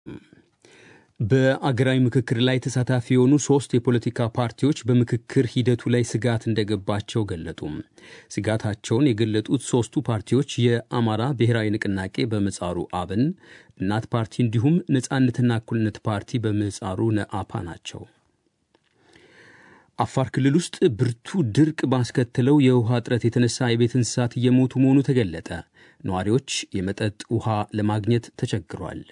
በአገራዊ ምክክር ላይ ተሳታፊ የሆኑ ሶስት የፖለቲካ ፓርቲዎች በምክክር ሂደቱ ላይ ስጋት እንደገባቸው ገለጡ። ስጋታቸውን የገለጡት ሶስቱ ፓርቲዎች የአማራ ብሔራዊ ንቅናቄ በምህጻሩ አብን፣ እናት ፓርቲ እንዲሁም ነጻነትና እኩልነት ፓርቲ በምህጻሩ ነአፓ ናቸው። አፋር ክልል ውስጥ ብርቱ ድርቅ ባስከተለው የውሃ እጥረት የተነሳ የቤት እንስሳት እየሞቱ መሆኑ ተገለጠ። ነዋሪዎች የመጠጥ ውሃ ለማግኘት ተቸግሯል።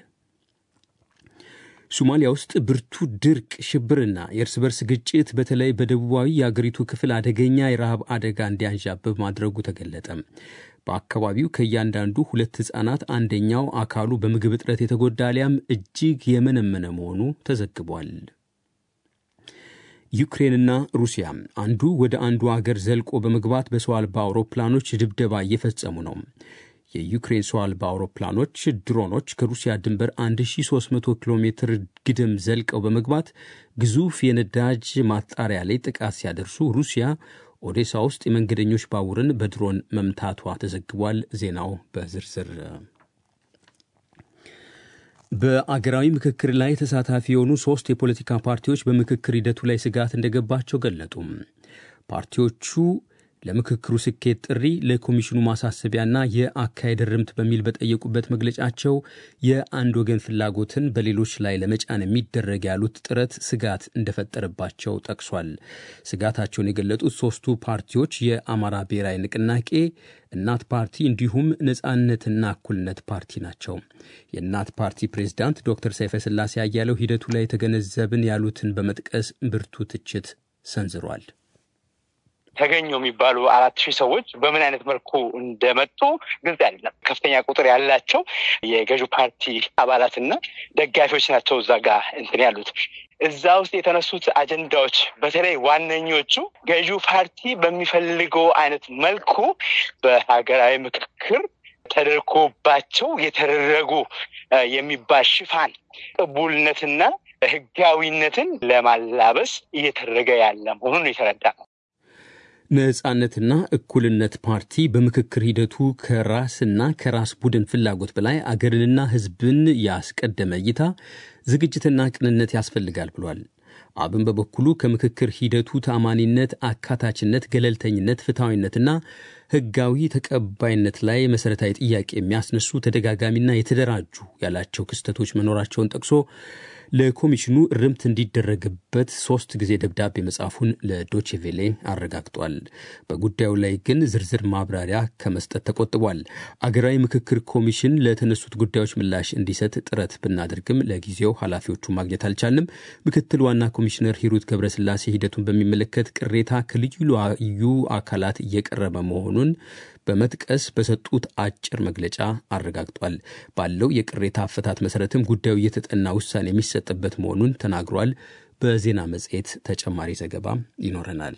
ሶማሊያ ውስጥ ብርቱ ድርቅ፣ ሽብርና የእርስ በርስ ግጭት በተለይ በደቡባዊ የአገሪቱ ክፍል አደገኛ የረሃብ አደጋ እንዲያንዣብብ ማድረጉ ተገለጠ። በአካባቢው ከእያንዳንዱ ሁለት ሕፃናት አንደኛው አካሉ በምግብ እጥረት የተጎዳ አሊያም እጅግ የመነመነ መሆኑ ተዘግቧል። ዩክሬንና ሩሲያ አንዱ ወደ አንዱ አገር ዘልቆ በመግባት በሰው አልባ አውሮፕላኖች ድብደባ እየፈጸሙ ነው። የዩክሬን ሰው አልባ አውሮፕላኖች ድሮኖች ከሩሲያ ድንበር 1300 ኪሎ ሜትር ግድም ዘልቀው በመግባት ግዙፍ የነዳጅ ማጣሪያ ላይ ጥቃት ሲያደርሱ ሩሲያ ኦዴሳ ውስጥ የመንገደኞች ባቡርን በድሮን መምታቷ ተዘግቧል። ዜናው በዝርዝር በአገራዊ ምክክር ላይ ተሳታፊ የሆኑ ሶስት የፖለቲካ ፓርቲዎች በምክክር ሂደቱ ላይ ስጋት እንደገባቸው ገለጡ። ፓርቲዎቹ ለምክክሩ ስኬት ጥሪ ለኮሚሽኑ ማሳሰቢያና የአካሄድ ርምት በሚል በጠየቁበት መግለጫቸው የአንድ ወገን ፍላጎትን በሌሎች ላይ ለመጫን የሚደረግ ያሉት ጥረት ስጋት እንደፈጠረባቸው ጠቅሷል። ስጋታቸውን የገለጡት ሶስቱ ፓርቲዎች የአማራ ብሔራዊ ንቅናቄ፣ እናት ፓርቲ እንዲሁም ነጻነትና እኩልነት ፓርቲ ናቸው። የእናት ፓርቲ ፕሬዝዳንት ዶክተር ሰይፈ ስላሴ አያሌው ሂደቱ ላይ የተገነዘብን ያሉትን በመጥቀስ ብርቱ ትችት ሰንዝሯል። ተገኙ የሚባሉ አራት ሺህ ሰዎች በምን አይነት መልኩ እንደመጡ ግልጽ አይደለም። ከፍተኛ ቁጥር ያላቸው የገዢው ፓርቲ አባላትና ደጋፊዎች ናቸው እዛ ጋር እንትን ያሉት። እዛ ውስጥ የተነሱት አጀንዳዎች በተለይ ዋነኞቹ ገዢው ፓርቲ በሚፈልገው አይነት መልኩ በሀገራዊ ምክክር ተደርጎባቸው የተደረጉ የሚባል ሽፋን ቅቡልነትና ሕጋዊነትን ለማላበስ እየተደረገ ያለ መሆኑን የተረዳ ነው። ነጻነትና እኩልነት ፓርቲ በምክክር ሂደቱ ከራስና ከራስ ቡድን ፍላጎት በላይ አገርንና ሕዝብን ያስቀደመ እይታ፣ ዝግጅትና ቅንነት ያስፈልጋል ብሏል። አብን በበኩሉ ከምክክር ሂደቱ ተአማኒነት፣ አካታችነት፣ ገለልተኝነት፣ ፍትሐዊነትና ሕጋዊ ተቀባይነት ላይ መሠረታዊ ጥያቄ የሚያስነሱ ተደጋጋሚና የተደራጁ ያላቸው ክስተቶች መኖራቸውን ጠቅሶ ለኮሚሽኑ እርምት እንዲደረግበት ሶስት ጊዜ ደብዳቤ መጻፉን ለዶቼቬሌ አረጋግጧል። በጉዳዩ ላይ ግን ዝርዝር ማብራሪያ ከመስጠት ተቆጥቧል። አገራዊ ምክክር ኮሚሽን ለተነሱት ጉዳዮች ምላሽ እንዲሰጥ ጥረት ብናደርግም ለጊዜው ኃላፊዎቹ ማግኘት አልቻልንም። ምክትል ዋና ኮሚሽነር ሂሩት ገብረስላሴ ሂደቱን በሚመለከት ቅሬታ ከልዩ ልዩ አካላት እየቀረበ መሆኑን በመጥቀስ በሰጡት አጭር መግለጫ አረጋግጧል። ባለው የቅሬታ አፈታት መሰረትም ጉዳዩ እየተጠና ውሳኔ የሚሰጥበት መሆኑን ተናግሯል። በዜና መጽሔት ተጨማሪ ዘገባ ይኖረናል።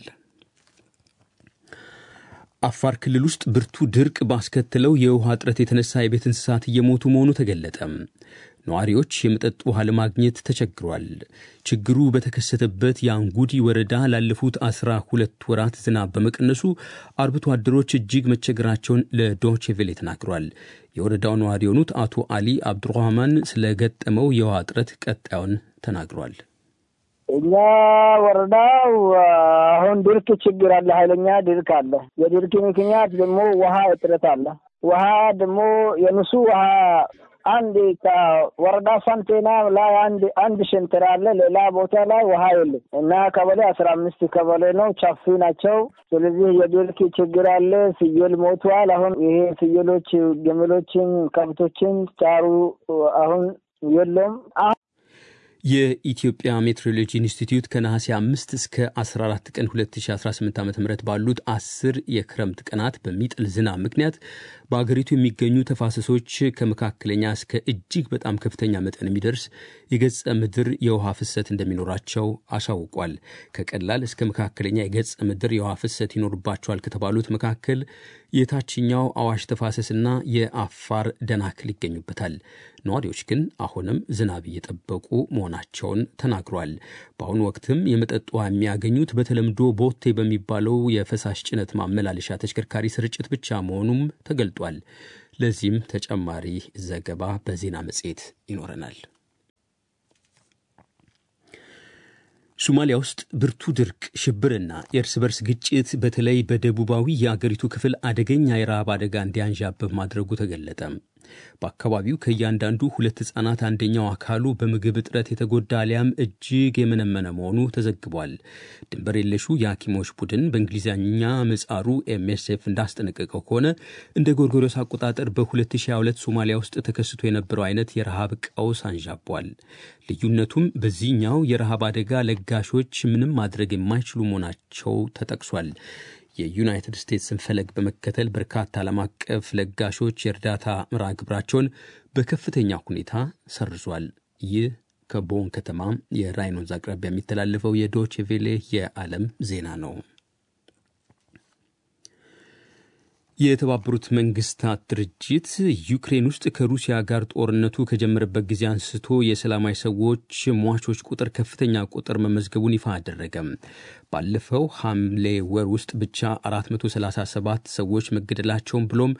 አፋር ክልል ውስጥ ብርቱ ድርቅ ባስከተለው የውሃ እጥረት የተነሳ የቤት እንስሳት እየሞቱ መሆኑ ተገለጠ። ነዋሪዎች የመጠጥ ውሃ ለማግኘት ተቸግሯል። ችግሩ በተከሰተበት የአንጉዲ ወረዳ ላለፉት አስራ ሁለት ወራት ዝናብ በመቀነሱ አርብቶ አደሮች እጅግ መቸገራቸውን ለዶቼ ቬሌ ተናግሯል። የወረዳው ነዋሪ የሆኑት አቶ አሊ አብዱራህማን ስለገጠመው የውሃ እጥረት ቀጣዩን ተናግሯል። እኛ ወረዳው አሁን ድርቅ ችግር አለ፣ ኃይለኛ ድርቅ አለ። የድርቅ ምክንያት ደግሞ ውሃ እጥረት አለ። ውሃ ደግሞ የንሱ ውሃ አንድ ከወረዳ ሳንቴና ላይ አንድ አንድ ሸንተር አለ። ሌላ ቦታ ላይ ውሃ የለም እና ቀበሌ አስራ አምስት ቀበሌ ነው፣ ቻፊ ናቸው። ስለዚህ የድርቅ ችግር አለ። ፍየል ሞቷል። አሁን ይሄ ፍየሎች፣ ግመሎችን፣ ከብቶችን ጫሩ አሁን የለም። የኢትዮጵያ ሜትሮሎጂ ኢንስቲትዩት ከነሐሴ 5 እስከ 14 ቀን 2018 ዓ ም ባሉት አስር የክረምት ቀናት በሚጥል ዝናብ ምክንያት በአገሪቱ የሚገኙ ተፋሰሶች ከመካከለኛ እስከ እጅግ በጣም ከፍተኛ መጠን የሚደርስ የገጸ ምድር የውሃ ፍሰት እንደሚኖራቸው አሳውቋል። ከቀላል እስከ መካከለኛ የገጸ ምድር የውሃ ፍሰት ይኖርባቸዋል ከተባሉት መካከል የታችኛው አዋሽ ተፋሰስና የአፋር ደናክል ይገኙበታል። ነዋሪዎች ግን አሁንም ዝናብ እየጠበቁ መሆናቸውን ተናግሯል። በአሁኑ ወቅትም የመጠጥ ውሃ የሚያገኙት በተለምዶ ቦቴ በሚባለው የፈሳሽ ጭነት ማመላለሻ ተሽከርካሪ ስርጭት ብቻ መሆኑም ተገልጧል። ለዚህም ተጨማሪ ዘገባ በዜና መጽሔት ይኖረናል። ሶማሊያ ውስጥ ብርቱ ድርቅ፣ ሽብርና የእርስ በርስ ግጭት በተለይ በደቡባዊ የአገሪቱ ክፍል አደገኛ የረሃብ አደጋ እንዲያንዣብብ ማድረጉ ተገለጠ። በአካባቢው ከእያንዳንዱ ሁለት ሕፃናት አንደኛው አካሉ በምግብ እጥረት የተጎዳ አሊያም እጅግ የመነመነ መሆኑ ተዘግቧል። ድንበር የለሹ የሐኪሞች ቡድን በእንግሊዝኛ ምጻሩ ኤምኤስኤፍ እንዳስጠነቀቀው ከሆነ እንደ ጎርጎሮስ አቆጣጠር በ2022 ሶማሊያ ውስጥ ተከስቶ የነበረው አይነት የረሃብ ቀውስ አንዣቧል። ልዩነቱም በዚህኛው የረሃብ አደጋ ለጋሾች ምንም ማድረግ የማይችሉ መሆናቸው ተጠቅሷል። የዩናይትድ ስቴትስን ፈለግ በመከተል በርካታ ዓለም አቀፍ ለጋሾች የእርዳታ ምራ ግብራቸውን በከፍተኛ ሁኔታ ሰርዟል። ይህ ከቦን ከተማ የራይን ወንዝ አቅራቢያ የሚተላለፈው የዶቼ ቬሌ የዓለም ዜና ነው። የተባበሩት መንግስታት ድርጅት ዩክሬን ውስጥ ከሩሲያ ጋር ጦርነቱ ከጀመረበት ጊዜ አንስቶ የሰላማዊ ሰዎች ሟቾች ቁጥር ከፍተኛ ቁጥር መመዝገቡን ይፋ አደረገም። ባለፈው ሐምሌ ወር ውስጥ ብቻ 437 ሰዎች መገደላቸውን ብሎም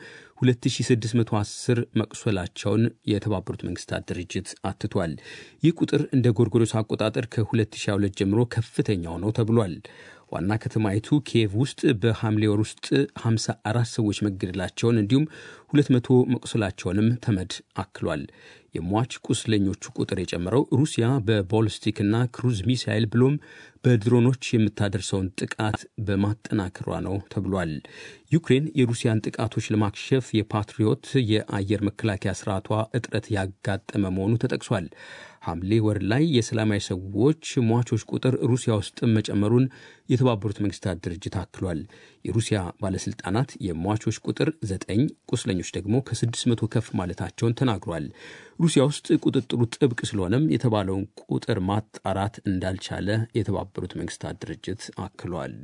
2610 መቁሰላቸውን የተባበሩት መንግስታት ድርጅት አትቷል። ይህ ቁጥር እንደ ጎርጎሮስ አቆጣጠር ከ2022 ጀምሮ ከፍተኛው ነው ተብሏል። ዋና ከተማይቱ ኪየቭ ውስጥ በሐምሌ ወር ውስጥ 54 ሰዎች መገደላቸውን እንዲሁም 200 መቁሰላቸውንም ተመድ አክሏል። የሟች ቁስለኞቹ ቁጥር የጨመረው ሩሲያ በቦሊስቲክና ክሩዝ ሚሳይል ብሎም በድሮኖች የምታደርሰውን ጥቃት በማጠናከሯ ነው ተብሏል። ዩክሬን የሩሲያን ጥቃቶች ለማክሸፍ የፓትሪዮት የአየር መከላከያ ስርዓቷ እጥረት ያጋጠመ መሆኑ ተጠቅሷል። ሐምሌ ወር ላይ የሰላማዊ ሰዎች ሟቾች ቁጥር ሩሲያ ውስጥ መጨመሩን የተባበሩት መንግስታት ድርጅት አክሏል። የሩሲያ ባለስልጣናት የሟቾች ቁጥር ዘጠኝ ቁስለኞች ደግሞ ከስድስት መቶ ከፍ ማለታቸውን ተናግሯል። ሩሲያ ውስጥ ቁጥጥሩ ጥብቅ ስለሆነም የተባለውን ቁጥር ማጣራት እንዳልቻለ የተባበሩት መንግስታት ድርጅት አክሏል።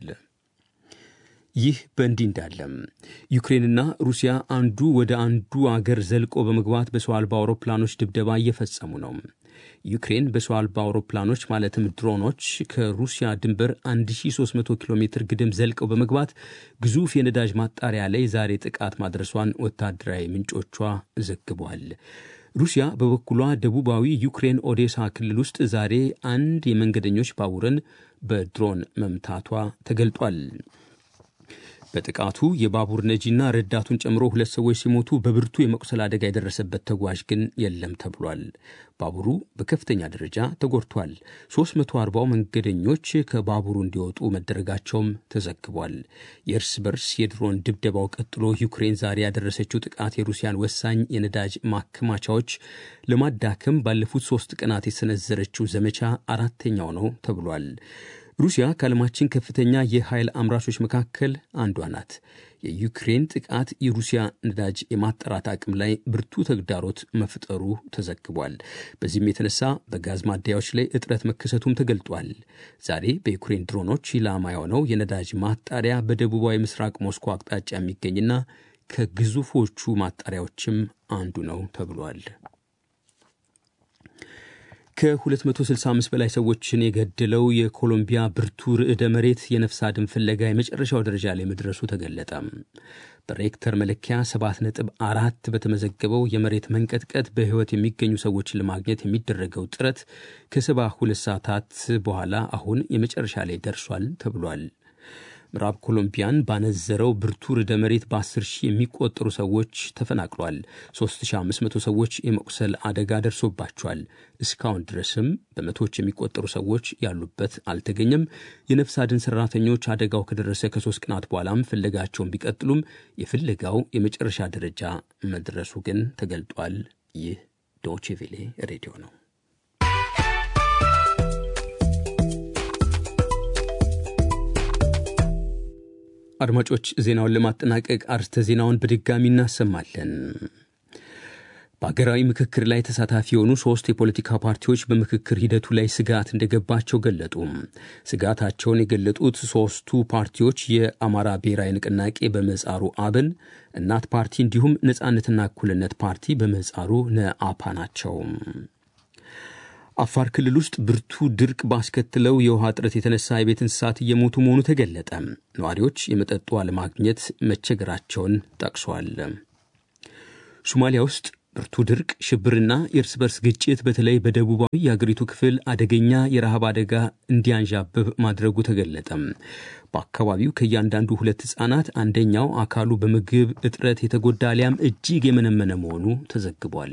ይህ በእንዲህ እንዳለም ዩክሬንና ሩሲያ አንዱ ወደ አንዱ አገር ዘልቆ በመግባት በሰው አልባ አውሮፕላኖች ድብደባ እየፈጸሙ ነው። ዩክሬን በሰው አልባ አውሮፕላኖች ማለትም ድሮኖች ከሩሲያ ድንበር 1300 ኪሎ ሜትር ግድም ዘልቀው በመግባት ግዙፍ የነዳጅ ማጣሪያ ላይ ዛሬ ጥቃት ማድረሷን ወታደራዊ ምንጮቿ ዘግቧል። ሩሲያ በበኩሏ ደቡባዊ ዩክሬን ኦዴሳ ክልል ውስጥ ዛሬ አንድ የመንገደኞች ባቡርን በድሮን መምታቷ ተገልጧል። በጥቃቱ የባቡር ነጂና ረዳቱን ጨምሮ ሁለት ሰዎች ሲሞቱ በብርቱ የመቁሰል አደጋ የደረሰበት ተጓዥ ግን የለም ተብሏል። ባቡሩ በከፍተኛ ደረጃ ተጎድቷል። 340 መንገደኞች ከባቡሩ እንዲወጡ መደረጋቸውም ተዘግቧል። የእርስ በርስ የድሮን ድብደባው ቀጥሎ ዩክሬን ዛሬ ያደረሰችው ጥቃት የሩሲያን ወሳኝ የነዳጅ ማከማቻዎች ለማዳከም ባለፉት ሶስት ቀናት የሰነዘረችው ዘመቻ አራተኛው ነው ተብሏል። ሩሲያ ከዓለማችን ከፍተኛ የኃይል አምራቾች መካከል አንዷ ናት። የዩክሬን ጥቃት የሩሲያ ነዳጅ የማጣራት አቅም ላይ ብርቱ ተግዳሮት መፍጠሩ ተዘግቧል። በዚህም የተነሳ በጋዝ ማደያዎች ላይ እጥረት መከሰቱም ተገልጧል። ዛሬ በዩክሬን ድሮኖች ኢላማ የሆነው የነዳጅ ማጣሪያ በደቡባዊ ምስራቅ ሞስኮ አቅጣጫ የሚገኝና ከግዙፎቹ ማጣሪያዎችም አንዱ ነው ተብሏል። ከ265 በላይ ሰዎችን የገደለው የኮሎምቢያ ብርቱ ርዕደ መሬት የነፍስ አድን ፍለጋ የመጨረሻው ደረጃ ላይ መድረሱ ተገለጠ። በሬክተር መለኪያ 7.4 በተመዘገበው የመሬት መንቀጥቀጥ በሕይወት የሚገኙ ሰዎችን ለማግኘት የሚደረገው ጥረት ከ72 ሰዓታት በኋላ አሁን የመጨረሻ ላይ ደርሷል ተብሏል። ምዕራብ ኮሎምቢያን ባነዘረው ብርቱ ርዕደ መሬት በ10 ሺህ የሚቆጠሩ ሰዎች ተፈናቅሏል። 3500 ሰዎች የመቁሰል አደጋ ደርሶባቸዋል። እስካሁን ድረስም በመቶዎች የሚቆጠሩ ሰዎች ያሉበት አልተገኘም። የነፍስ አድን ሰራተኞች አደጋው ከደረሰ ከሶስት ቀናት በኋላም ፍለጋቸውን ቢቀጥሉም የፍለጋው የመጨረሻ ደረጃ መድረሱ ግን ተገልጧል። ይህ ዶቼ ቬሌ ሬዲዮ ነው። አድማጮች ዜናውን ለማጠናቀቅ አርስተ ዜናውን በድጋሚ እናሰማለን። በሀገራዊ ምክክር ላይ ተሳታፊ የሆኑ ሶስት የፖለቲካ ፓርቲዎች በምክክር ሂደቱ ላይ ስጋት እንደገባቸው ገለጡ። ስጋታቸውን የገለጡት ሶስቱ ፓርቲዎች የአማራ ብሔራዊ ንቅናቄ በምህጻሩ አብን፣ እናት ፓርቲ እንዲሁም ነጻነትና እኩልነት ፓርቲ በምህጻሩ ነአፓ ናቸው። አፋር ክልል ውስጥ ብርቱ ድርቅ ባስከትለው የውሃ እጥረት የተነሳ የቤት እንስሳት እየሞቱ መሆኑ ተገለጠ። ነዋሪዎች የመጠጥ ውሃ ለማግኘት መቸገራቸውን ጠቅሷል። ሶማሊያ ውስጥ ብርቱ ድርቅ፣ ሽብርና የእርስ በርስ ግጭት በተለይ በደቡባዊ የአገሪቱ ክፍል አደገኛ የረሃብ አደጋ እንዲያንዣብብ ማድረጉ ተገለጠ። በአካባቢው ከእያንዳንዱ ሁለት ሕፃናት አንደኛው አካሉ በምግብ እጥረት የተጎዳ አሊያም እጅግ የመነመነ መሆኑ ተዘግቧል።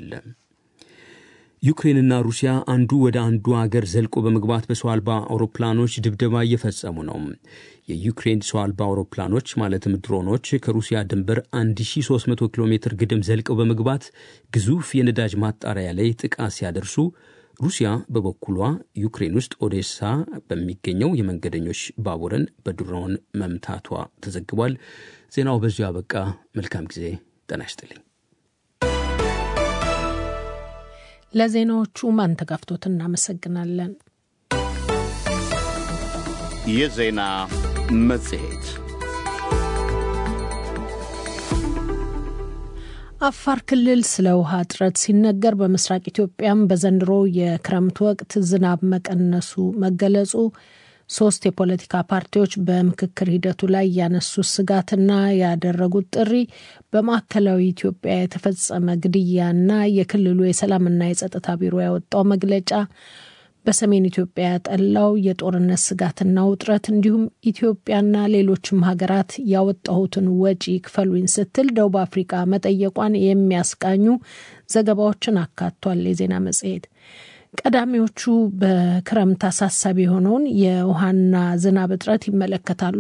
ዩክሬንና ሩሲያ አንዱ ወደ አንዱ አገር ዘልቆ በመግባት በሰው አልባ አውሮፕላኖች ድብደባ እየፈጸሙ ነው። የዩክሬን ሰው አልባ አውሮፕላኖች ማለትም ድሮኖች ከሩሲያ ድንበር 1300 ኪሎ ሜትር ግድም ዘልቀው በመግባት ግዙፍ የነዳጅ ማጣሪያ ላይ ጥቃት ሲያደርሱ ሩሲያ በበኩሏ ዩክሬን ውስጥ ኦዴሳ በሚገኘው የመንገደኞች ባቡርን በድሮን መምታቷ ተዘግቧል። ዜናው በዚሁ አበቃ። መልካም ጊዜ። ጤና ይስጥልኝ። ለዜናዎቹ ማንተጋፍቶት እናመሰግናለን። የዜና መጽሔት አፋር ክልል ስለ ውሃ እጥረት ሲነገር በምስራቅ ኢትዮጵያም በዘንድሮ የክረምት ወቅት ዝናብ መቀነሱ መገለጹ ሶስት የፖለቲካ ፓርቲዎች በምክክር ሂደቱ ላይ ያነሱት ስጋትና ያደረጉት ጥሪ በማዕከላዊ ኢትዮጵያ የተፈጸመ ግድያና የክልሉ የሰላምና የጸጥታ ቢሮ ያወጣው መግለጫ በሰሜን ኢትዮጵያ ያጠላው የጦርነት ስጋትና ውጥረት እንዲሁም ኢትዮጵያና ሌሎችም ሀገራት ያወጣሁትን ወጪ ክፈሉኝ ስትል ደቡብ አፍሪካ መጠየቋን የሚያስቃኙ ዘገባዎችን አካቷል። የዜና መጽሔት ቀዳሚዎቹ በክረምት አሳሳቢ የሆነውን የውሃና ዝናብ እጥረት ይመለከታሉ።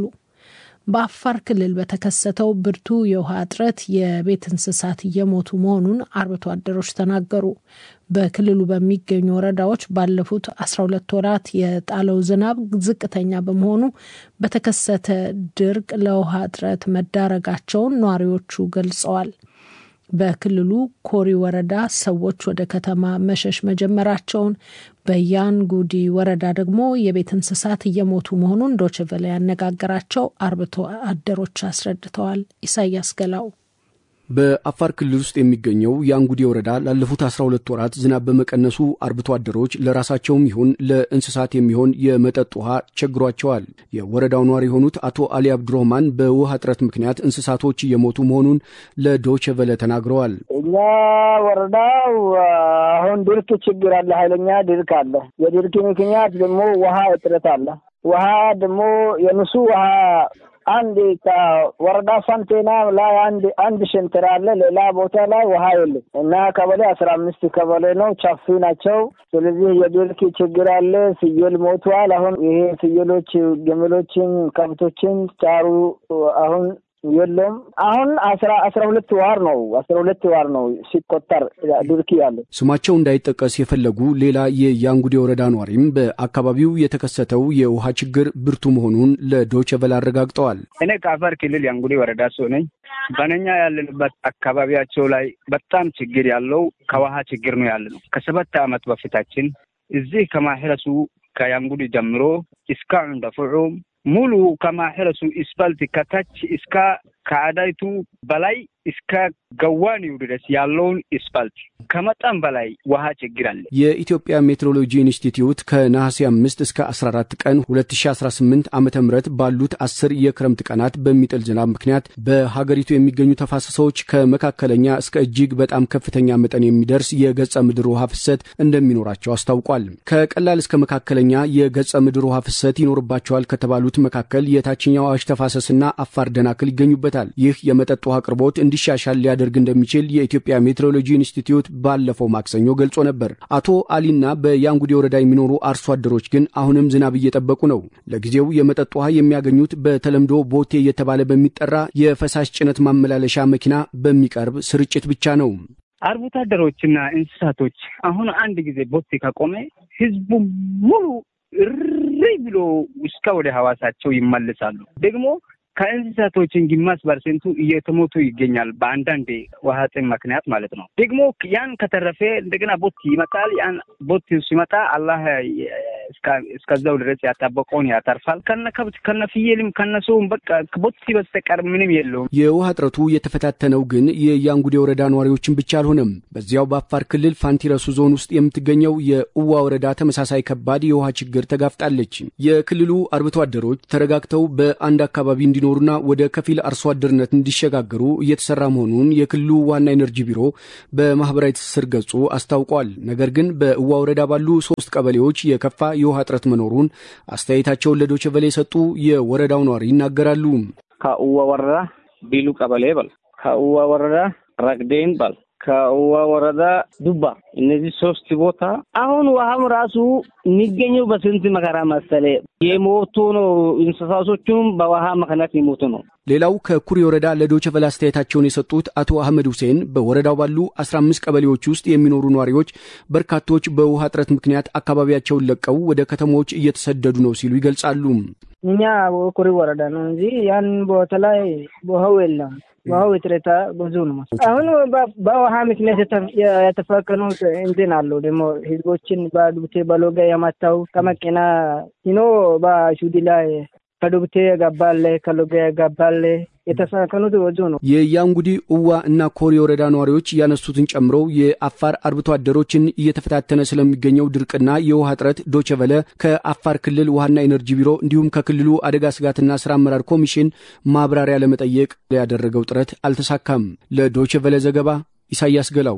በአፋር ክልል በተከሰተው ብርቱ የውሃ እጥረት የቤት እንስሳት እየሞቱ መሆኑን አርብቶ አደሮች ተናገሩ። በክልሉ በሚገኙ ወረዳዎች ባለፉት 12 ወራት የጣለው ዝናብ ዝቅተኛ በመሆኑ በተከሰተ ድርቅ ለውሃ እጥረት መዳረጋቸውን ነዋሪዎቹ ገልጸዋል። በክልሉ ኮሪ ወረዳ ሰዎች ወደ ከተማ መሸሽ መጀመራቸውን፣ በያንጉዲ ወረዳ ደግሞ የቤት እንስሳት እየሞቱ መሆኑን ዶችቨለ ያነጋገራቸው አርብቶ አደሮች አስረድተዋል። ኢሳያስ ገላው በአፋር ክልል ውስጥ የሚገኘው የአንጉዴ ወረዳ ላለፉት 12 ወራት ዝናብ በመቀነሱ አርብቶ አደሮች ለራሳቸውም ይሁን ለእንስሳት የሚሆን የመጠጥ ውሃ ቸግሯቸዋል። የወረዳው ነዋሪ የሆኑት አቶ አሊ አብዱረህማን በውሃ እጥረት ምክንያት እንስሳቶች እየሞቱ መሆኑን ለዶቼ ቬለ ተናግረዋል። እኛ ወረዳው አሁን ድርቅ ችግር አለ፣ ኃይለኛ ድርቅ አለ። የድርቅ ምክንያት ደግሞ ውሃ እጥረት አለ። ውሃ ደግሞ የንሱ ውሃ አንድ ከወረዳ ሳንቴና ላይ አንድ አንድ ሸንተር አለ። ሌላ ቦታ ላይ ውሃ የለም እና ቀበሌ አስራ አምስት ቀበሌ ነው፣ ቻፊ ናቸው። ስለዚህ የድርቅ ችግር አለ። ፍየል ሞቷል። አሁን ይሄ ፍየሎች፣ ግመሎችን፣ ከብቶችን ጫሩ አሁን የለም። አሁን አስራ አስራ ሁለት ዋር ነው አስራ ሁለት ዋር ነው ሲቆጠር ድርቅ ያለ። ስማቸው እንዳይጠቀስ የፈለጉ ሌላ የያንጉዴ ወረዳ ኗሪም በአካባቢው የተከሰተው የውሃ ችግር ብርቱ መሆኑን ለዶቼ ቬለ አረጋግጠዋል። እኔ ከአፋር ክልል ያንጉዴ ወረዳ ሰው ነኝ። በነኛ ያለንበት አካባቢያቸው ላይ በጣም ችግር ያለው ከውሃ ችግር ነው ያለ ነው። ከሰባት ዓመት በፊታችን እዚህ ከማህረሱ ከያንጉዴ ጀምሮ እስከ እንደፍዑም ሙሉ ከማሕረሱ ስፓልት ከታች እስከ ከአዳይቱ በላይ እስከ ገዋኒው ድረስ ያለውን ስፓልት ከመጠን በላይ ውሃ ችግር አለ። የኢትዮጵያ ሜትሮሎጂ ኢንስቲትዩት ከነሐሴ አምስት እስከ 14 ቀን 2018 ዓ ም ባሉት አስር የክረምት ቀናት በሚጥል ዝናብ ምክንያት በሀገሪቱ የሚገኙ ተፋሰሶች ከመካከለኛ እስከ እጅግ በጣም ከፍተኛ መጠን የሚደርስ የገጸ ምድር ውሃ ፍሰት እንደሚኖራቸው አስታውቋል። ከቀላል እስከ መካከለኛ የገጸ ምድር ውሃ ፍሰት ይኖርባቸዋል ከተባሉት መካከል የታችኛው አዋሽ ተፋሰስና አፋር ደናክል ይገኙበታል። ይህ የመጠጥ ውሃ አቅርቦት እንዲሻሻል ሊያደርግ እንደሚችል የኢትዮጵያ ሜትሮሎጂ ኢንስቲትዩት ባለፈው ማክሰኞ ገልጾ ነበር። አቶ አሊና በያንጉዴ ወረዳ የሚኖሩ አርሶ አደሮች ግን አሁንም ዝናብ እየጠበቁ ነው። ለጊዜው የመጠጥ ውሃ የሚያገኙት በተለምዶ ቦቴ እየተባለ በሚጠራ የፈሳሽ ጭነት ማመላለሻ መኪና በሚቀርብ ስርጭት ብቻ ነው። አርብቶ አደሮችና እንስሳቶች አሁን አንድ ጊዜ ቦቴ ከቆመ ህዝቡ ሙሉ እሪ ብሎ እስከ ወደ ሐዋሳቸው ይመልሳሉ። ደግሞ ከእንስሳቶችን ግማሽ ፐርሰንቱ እየተሞቱ ይገኛል። በአንዳንድ ውሃ ጥም ምክንያት ማለት ነው። ደግሞ ያን ከተረፈ እንደገና ቦት ይመጣል። ያን ቦት ሲመጣ አላህ እስከዛው ድረስ ያጣበቀውን ያተርፋል። ከነ ከብት ከነ ፍየልም ከነ ሰውም በቃ ቦቲ በስተቀር ምንም የለውም። የውሃ እጥረቱ የተፈታተነው ግን የያንጉዴ ወረዳ ነዋሪዎችን ብቻ አልሆነም። በዚያው በአፋር ክልል ፋንቲረሱ ዞን ውስጥ የምትገኘው የኡዋ ወረዳ ተመሳሳይ ከባድ የውሃ ችግር ተጋፍጣለች። የክልሉ አርብቶ አደሮች ተረጋግተው በአንድ አካባቢ እንዲኖሩና ወደ ከፊል አርሶ አደርነት እንዲሸጋገሩ እየተሰራ መሆኑን የክልሉ ዋና ኤነርጂ ቢሮ በማህበራዊ ትስስር ገጹ አስታውቋል። ነገር ግን በእዋ ወረዳ ባሉ ሶስት ቀበሌዎች የከፋ የውሃ እጥረት መኖሩን አስተያየታቸውን ለዶቼ ቬለ የሰጡ የወረዳው ነዋሪ ይናገራሉ። ከእዋ ወረዳ ቢሉ ቀበሌ በል፣ ከእዋ ወረዳ ረግዴን በል ከውዋ ወረዳ ዱባ እነዚህ ሶስት ቦታ አሁን ውሃም ራሱ የሚገኘው በስንት መከራ መሰለ የሞቱ ነው። እንስሳቶቹም በውሃ ምክንያት የሞቱ ነው። ሌላው ከኩሪ ወረዳ ለዶቸ ቨለ አስተያየታቸውን የሰጡት አቶ አህመድ ሁሴን በወረዳው ባሉ 15 ቀበሌዎች ውስጥ የሚኖሩ ነዋሪዎች በርካቶች በውሃ እጥረት ምክንያት አካባቢያቸውን ለቀው ወደ ከተሞች እየተሰደዱ ነው ሲሉ ይገልጻሉ። እኛ ኩሪ ወረዳ ነው እንጂ ያን ቦታ ላይ ውሃው የለም። ውሃው እጥረት ብዙ ነው። አሁን በውሃ ምክንያት የተፈከኑት እንትን አሉ ደግሞ ህዝቦችን በዱብቴ በሎጋ የመታው ከመኪና ሲኖ በሹዲ ላይ ከዱብቴ የገባለ ከሎጋ የገባለ የተፈከኑት ብዙ ነው። የያንጉዲ እዋ እና ኮሪ ወረዳ ነዋሪዎች ያነሱትን ጨምሮ የአፋር አርብቶ አደሮችን እየተፈታተነ ስለሚገኘው ድርቅና የውሃ እጥረት ዶቸቨለ ከአፋር ክልል ውሃና ኤነርጂ ቢሮ እንዲሁም ከክልሉ አደጋ ስጋትና ስራ አመራር ኮሚሽን ማብራሪያ ለመጠየቅ ያደረገው ጥረት አልተሳካም። ለዶቸቨለ ዘገባ ኢሳያስ ገላው።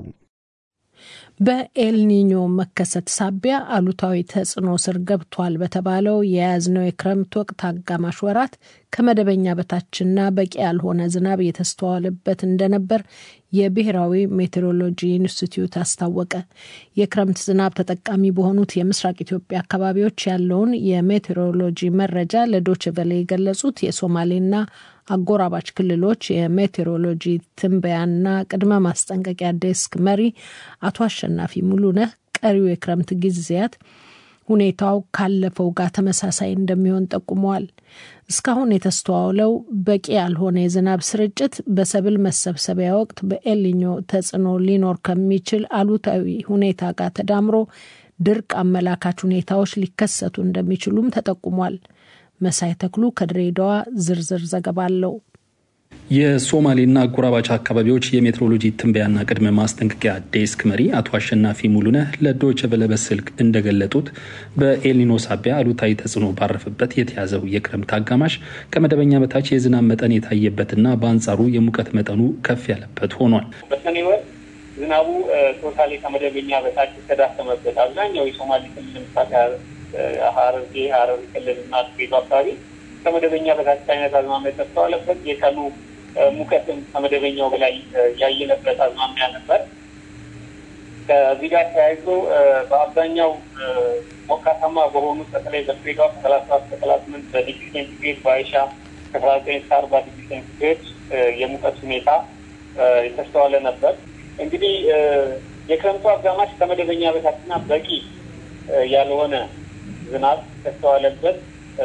በኤልኒኞ መከሰት ሳቢያ አሉታዊ ተጽዕኖ ስር ገብቷል በተባለው የያዝነው የክረምት ወቅት አጋማሽ ወራት ከመደበኛ በታችና በቂ ያልሆነ ዝናብ የተስተዋለበት እንደነበር የብሔራዊ ሜቴሮሎጂ ኢንስቲትዩት አስታወቀ። የክረምት ዝናብ ተጠቃሚ በሆኑት የምስራቅ ኢትዮጵያ አካባቢዎች ያለውን የሜቴሮሎጂ መረጃ ለዶች ቨለ የገለጹት የሶማሌና አጎራባች ክልሎች የሜቴሮሎጂ ትንበያና ቅድመ ማስጠንቀቂያ ዴስክ መሪ አቶ አሸናፊ ሙሉነህ ቀሪው የክረምት ጊዜያት ሁኔታው ካለፈው ጋር ተመሳሳይ እንደሚሆን ጠቁመዋል። እስካሁን የተስተዋለው በቂ ያልሆነ የዝናብ ስርጭት በሰብል መሰብሰቢያ ወቅት በኤልኞ ተጽዕኖ ሊኖር ከሚችል አሉታዊ ሁኔታ ጋር ተዳምሮ ድርቅ አመላካች ሁኔታዎች ሊከሰቱ እንደሚችሉም ተጠቁሟል። መሳይ ተክሉ ከድሬዳዋ ዝርዝር ዘገባ አለው። የሶማሌና አጎራባች አካባቢዎች የሜትሮሎጂ ትንበያና ቅድመ ማስጠንቀቂያ ዴስክ መሪ አቶ አሸናፊ ሙሉነህ ለዶይቼ ቬለ በስልክ እንደገለጡት በኤልኒኖ ሳቢያ አሉታዊ ተጽዕኖ ባረፈበት የተያዘው የክረምት አጋማሽ ከመደበኛ በታች የዝናብ መጠን የታየበትና በአንጻሩ የሙቀት መጠኑ ከፍ ያለበት ሆኗል። በሰኔ ወር ዝናቡ ቶታሊ ከመደበኛ በታች የተዳከመበት አብዛኛው የሶማሌ ክልል ለምሳሌ ሐረርጌ፣ ሐረሪ ክልልና ድሬዳዋ አካባቢ ከመደበኛ በታች አይነት አዝማሚያ የተስተዋለበት የቀኑ ሙቀትም ከመደበኛው በላይ ያየነበት አዝማሚያ ነበር። ከዚህ ጋር ተያይዞ በአብዛኛው ሞቃታማ በሆኑት በተለይ በድሬዳዋ ከሰላሳ ሰባት ከሰላሳ ስምንት በዲግሪ ሴንቲግሬድ በአይሻ ከሰላሳ ዘጠኝ እስከ አርባ ዲግሪ ሴንቲግሬድ የሙቀት ሁኔታ የተስተዋለ ነበር። እንግዲህ የክረምቱ አጋማሽ ከመደበኛ በታችና በቂ ያልሆነ ዝናብ የተስተዋለበት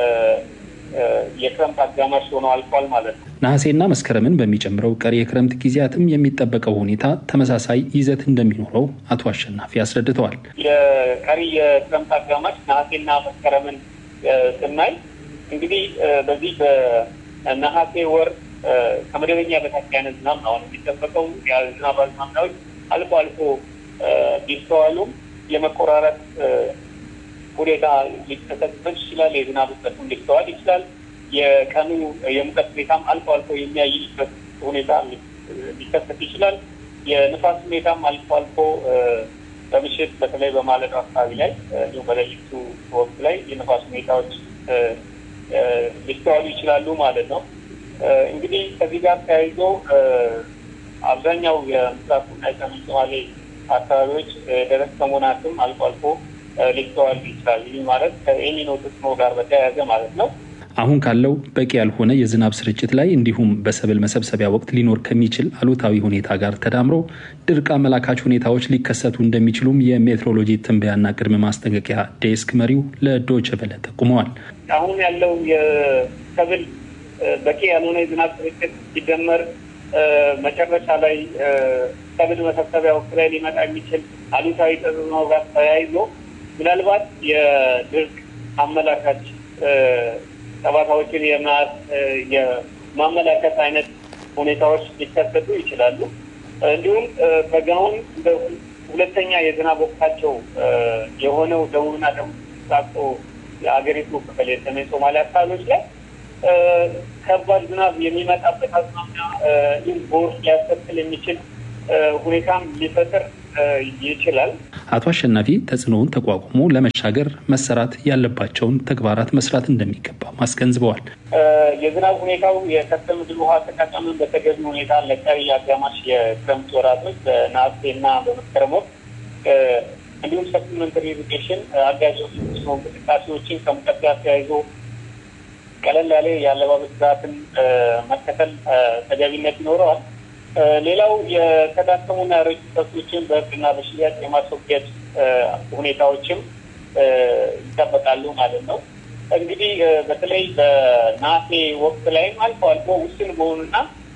የክረምት አጋማሽ ሆኖ አልፏል ማለት ነው። ነሐሴና መስከረምን በሚጨምረው ቀሪ የክረምት ጊዜያትም የሚጠበቀው ሁኔታ ተመሳሳይ ይዘት እንደሚኖረው አቶ አሸናፊ አስረድተዋል። የቀሪ የክረምት አጋማሽ ነሐሴና መስከረምን ስናይ እንግዲህ በዚህ በነሐሴ ወር ከመደበኛ በታች አይነት ዝናብ ነው አሁን የሚጠበቀው። የዝናብ አዝማሚያዎች አልፎ አልፎ ቢስተዋሉም የመቆራረጥ ሁኔታ ሊከሰትበት ይችላል። የዝናብ እጥረትም ሊስተዋል ይችላል። የቀኑ የሙቀት ሁኔታም አልፎ አልፎ የሚያይበት ሁኔታ ሊከሰት ይችላል። የንፋስ ሁኔታም አልፎ አልፎ በምሽት በተለይ በማለዳው አካባቢ ላይ እንዲሁም በሌሊቱ ወቅት ላይ የንፋስ ሁኔታዎች ሊስተዋሉ ይችላሉ ማለት ነው። እንግዲህ ከዚህ ጋር ተያይዞ አብዛኛው የምስራቁና የሰሜን ሶማሌ አካባቢዎች ደረቅ ከመሆናቸውም አልፎ አልፎ ሊስተዋል ይችላል። ይህ ማለት ከኤልኒኖ ተጽዕኖ ጋር በተያያዘ ማለት ነው። አሁን ካለው በቂ ያልሆነ የዝናብ ስርጭት ላይ እንዲሁም በሰብል መሰብሰቢያ ወቅት ሊኖር ከሚችል አሉታዊ ሁኔታ ጋር ተዳምሮ ድርቅ አመላካች ሁኔታዎች ሊከሰቱ እንደሚችሉም የሜትሮሎጂ ትንበያና ቅድመ ማስጠንቀቂያ ዴስክ መሪው ለዶይቼ ቬለ ጠቁመዋል። አሁን ያለው የሰብል በቂ ያልሆነ የዝናብ ስርጭት ሲደመር መጨረሻ ላይ ሰብል መሰብሰቢያ ወቅት ላይ ሊመጣ የሚችል አሉታዊ ተጽዕኖ ጋር ተያይዞ ምናልባት የድርቅ አመላካች ጠባሳዎችን የማመላከት አይነት ሁኔታዎች ሊከሰቱ ይችላሉ። እንዲሁም በጋውን ሁለተኛ የዝናብ ወቅታቸው የሆነው ደቡብና ደቡብ ሳቆ የአገሪቱ ክፍል የሰሜን ሶማሊያ አካባቢዎች ላይ ከባድ ዝናብ የሚመጣበት አዝማሚያ እንዲሁም ጎርፍ ሊያስከትል የሚችል ሁኔታም ሊፈጥር ይችላል። አቶ አሸናፊ ተጽዕኖውን ተቋቁሞ ለመሻገር መሰራት ያለባቸውን ተግባራት መስራት እንደሚገባ አስገንዝበዋል። የዝናብ ሁኔታው የከርሰ ምድር ውሃ አጠቃቀምን በተገቢ ሁኔታ ለቀሪ አጋማሽ የክረምት ወራቶች በነሐሴና በመስከረም ወቅት እንዲሁም ሰፕሊመንተሪ ኢሪጌሽን አጋዥ እንቅስቃሴዎችን ከሙቀት ጋር ተያይዞ ቀለል ያለ የአለባበስ ስርዓትን መከተል ተገቢነት ይኖረዋል። ሌላው የተዳከሙና ያረጁ ከብቶችን በሕግና በሽያጭ የማስወገድ ሁኔታዎችም ይጠበቃሉ ማለት ነው። እንግዲህ በተለይ በነሐሴ ወቅት ላይም አልፎ አልፎ ውስን በሆኑና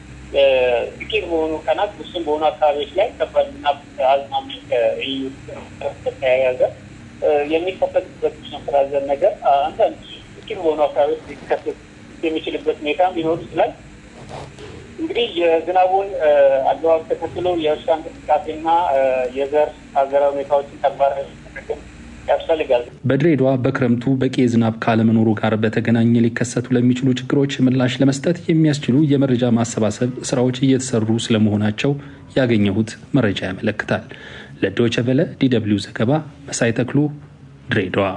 ጥቂት በሆኑ ቀናት ውስን በሆኑ አካባቢዎች ላይ ከባድ ዝናብ አዝማሚያ ከኢዩ ተያያዘ የሚከሰትበት መፈራዘን ነገር አንዳንድ ጥቂት በሆኑ አካባቢዎች ሊከሰት የሚችልበት ሁኔታ ሊኖር ይችላል። እንግዲህ የዝናቡን አግባብ ተከትሎ የእርሻ እንቅስቃሴና የዘር አዘራር ሁኔታዎችን ተግባራዊ ያስፈልጋል። በድሬዳዋ በክረምቱ በቂ የዝናብ ካለመኖሩ ጋር በተገናኘ ሊከሰቱ ለሚችሉ ችግሮች ምላሽ ለመስጠት የሚያስችሉ የመረጃ ማሰባሰብ ስራዎች እየተሰሩ ስለመሆናቸው ያገኘሁት መረጃ ያመለክታል። ለዶይቼ ቬለ ዲደብሊው ዘገባ መሳይ ተክሉ ድሬዳዋ።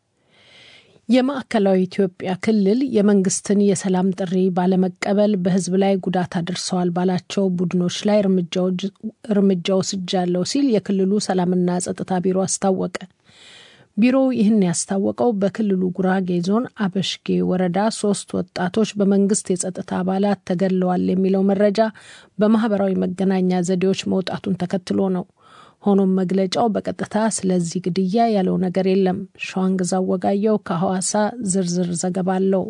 የማዕከላዊ ኢትዮጵያ ክልል የመንግስትን የሰላም ጥሪ ባለመቀበል በሕዝብ ላይ ጉዳት አድርሰዋል ባላቸው ቡድኖች ላይ እርምጃ ወስጃለሁ ሲል የክልሉ ሰላምና ጸጥታ ቢሮ አስታወቀ። ቢሮው ይህን ያስታወቀው በክልሉ ጉራጌ ዞን አበሽጌ ወረዳ ሶስት ወጣቶች በመንግስት የጸጥታ አባላት ተገድለዋል የሚለው መረጃ በማህበራዊ መገናኛ ዘዴዎች መውጣቱን ተከትሎ ነው። ሆኖም መግለጫው በቀጥታ ስለዚህ ግድያ ያለው ነገር የለም። ሸዋንግዛው ወጋየው ከሐዋሳ ዝርዝር ዘገባ አለው።